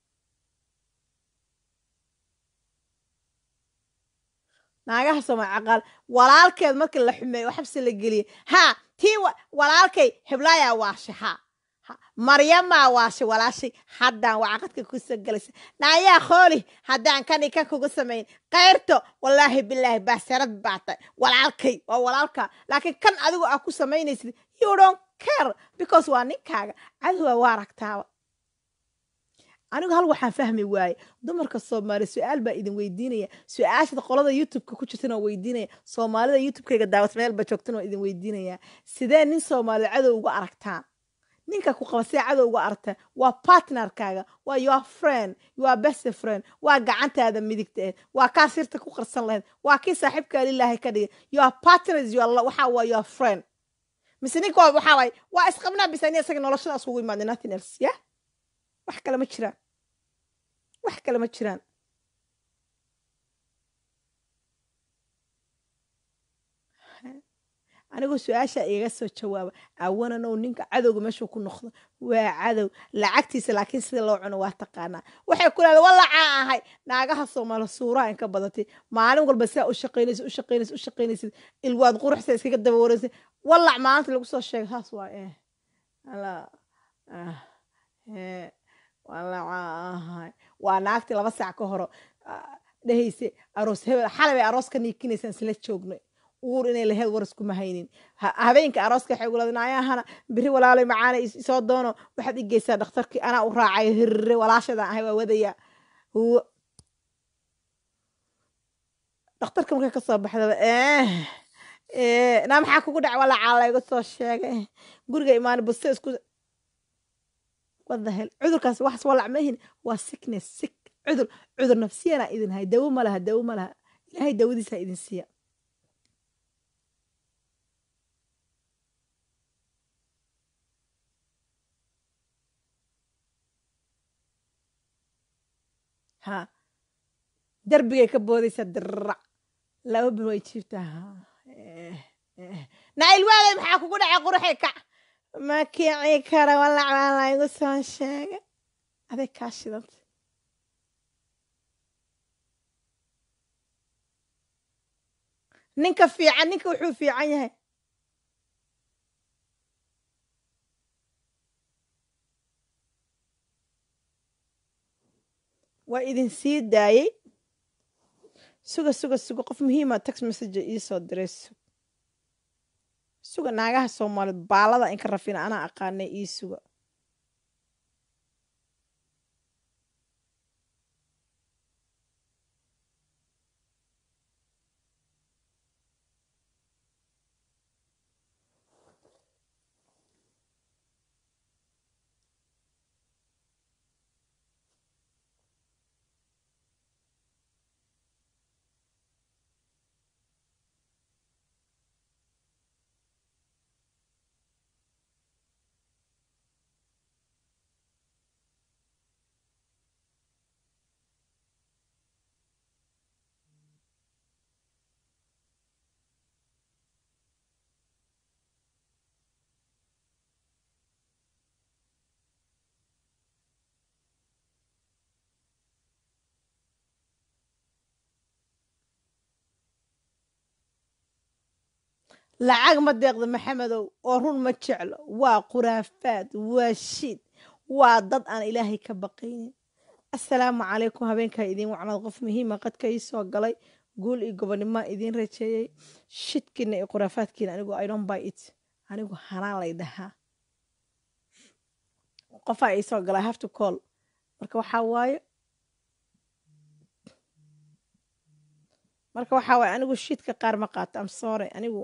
naagaha soomaaliya caqaal walaalkeed markii la xumeeyo oo xabsi la geliyay haa tii walaalkay heblaayaa waashe haa maryamaa waashe walaashay haddaan wacaqadka kusoo gelaysa naayaa khooli haddaan kani kan kugu samayn kayrto wallaahi bilaahi baasarad baatay walaalkay waa walaalka laakiin kan adigu aa ku samaynaysid you don't care because waa ninkaaga cadowa waa aragtaaba anigu hal waxaan fahmi waaye dumarka soomaaliya su-aal baa idin weydiinaya su-aashada qolada youtubeka ku jirtan oo weydiinaya soomaalida youtubekayga daawat meelba joogtan oo idin weydiinaya sidee nin soomaaliya cadow uga aragtaan ninka ku qaba see cadow uga aragtaan waa partnerkaaga waa your friend your best friend waa gacantaada midigta ahed waa kaa sirta ku qarsan lahayd waa kii saaxiibkaa lilaahay ka dhigay your partners your waxa waa your friend mise ninka waxaa waaye waa isqabnaa bisa ni isaga noloshadaas ugu imaada nothing else ya wax kale ma jiraan wax kale ma jiraan anigoo su-aasha igaga soo jawaaba awananow ninka cadowga meeshuu ku noqdo waa cadow lacagtiisa laakiin sida loo cuno waa taqaanaa waxay ku leeda walacaa ahay naagaha soomaali suuraha inka badatay maalin walba sidaa u shaqaynaysa u shaqaynaysa u shaqaynaysid ilwaad quruxsa iskaga daba waraysa walac maalinta lagu soo sheegay saas waa eh ala eh walacaa ahay waa naagtii laba saac ka horo dhehayse aroos hebel xalay bay aroos ka niikinaysaan isla joognay uur inay laheed war iskuma haynin habeenka arooska waxay ugulada naayahana biri walaalay macaana isoo doono waxaad i geysaa dhakhtarkii anaa u raacay hirre walaashadan ahay waa wadaya dhakhtarka markay ka soo baxdaba naa maxaa kugu dhac walacaa layga soo sheegay guriga imaani buste isku wadahel cudurkaas waxas walac mahin waa sickness sick cudur cudur nafsiyana idin hay dawo ma laha dawo ma laha ilaahay dawadiisa idin siiya ha darbigay ka boodaysaa dirac laba bil way jiiftaa nacil waalay maxaa kugu dhacay quruxay kac ma kici kara walac baa laygu soo sheegay aday kaa shidanta ninka fiican ninka wuxuu fiican yahay waa idin sii daayey suga suga suga qof muhiima text message iisoo diray sug suga naagaha soomaaliyeed baalada inka rafina anaa aqaanay ii suga lacag ma deeqda maxamedow oo run ma jeclo waa khuraafaad waa shiid waa dad aan ilaahay ka baqaynin assalaamu calaykum habeenkaa idiin wacnaad qof muhiima qadka ii soo galay guul iyo gobonnimaa idiin rajeeyey shidkiina iyo khuraafaadkiina anigu idon by it anigu hanaan lay dhahaa qofaa ii soo galay have to call marka waxaa waaye marka waxaa waaye anigu shidka qaar ma qaato am sorry anigu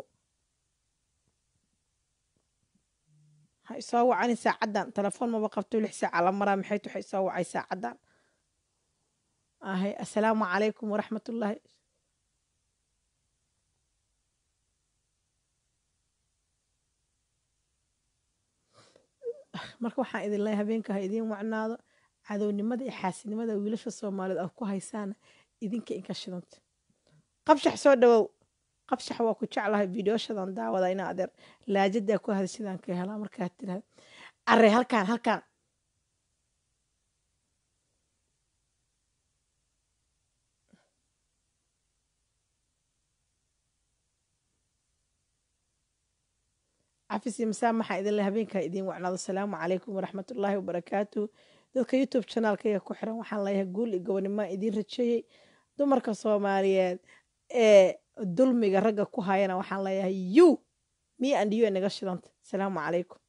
ha isoo wacani saacaddan telefoon maba qabto lix saaca la maraa maxayt waxa isoo wacay saacaddan ahay assalaamu calaykum waraxmatullaahi marka waxaan idin leeyahay habeenka ha idiin wacnaado cadownimada iyo xaasinimada wiilasha soomaaliyeed aad ku haysaana idinka inka shidanta qabshax soo dhawow qabshax waa ku jeclahay videoshadan daawada ina adeer laajadaa ku hadashadaan ka helaa markaa tirahda arre halkaan halkaan cafis iyo masaamaxa idin le habeenkaa idiin wacnaado asalaamu calaykum waraxmatullaahi wabarakaatuh dadka youtube chanaalkayga ku xiran waxaan leeyahay guul iyo gobonnimaa idiin rajeeyey dumarka soomaaliyeed ee dulmiga ragga ku hayana waxaan leeyahay you me and you naga shidanta asalaamu calaykum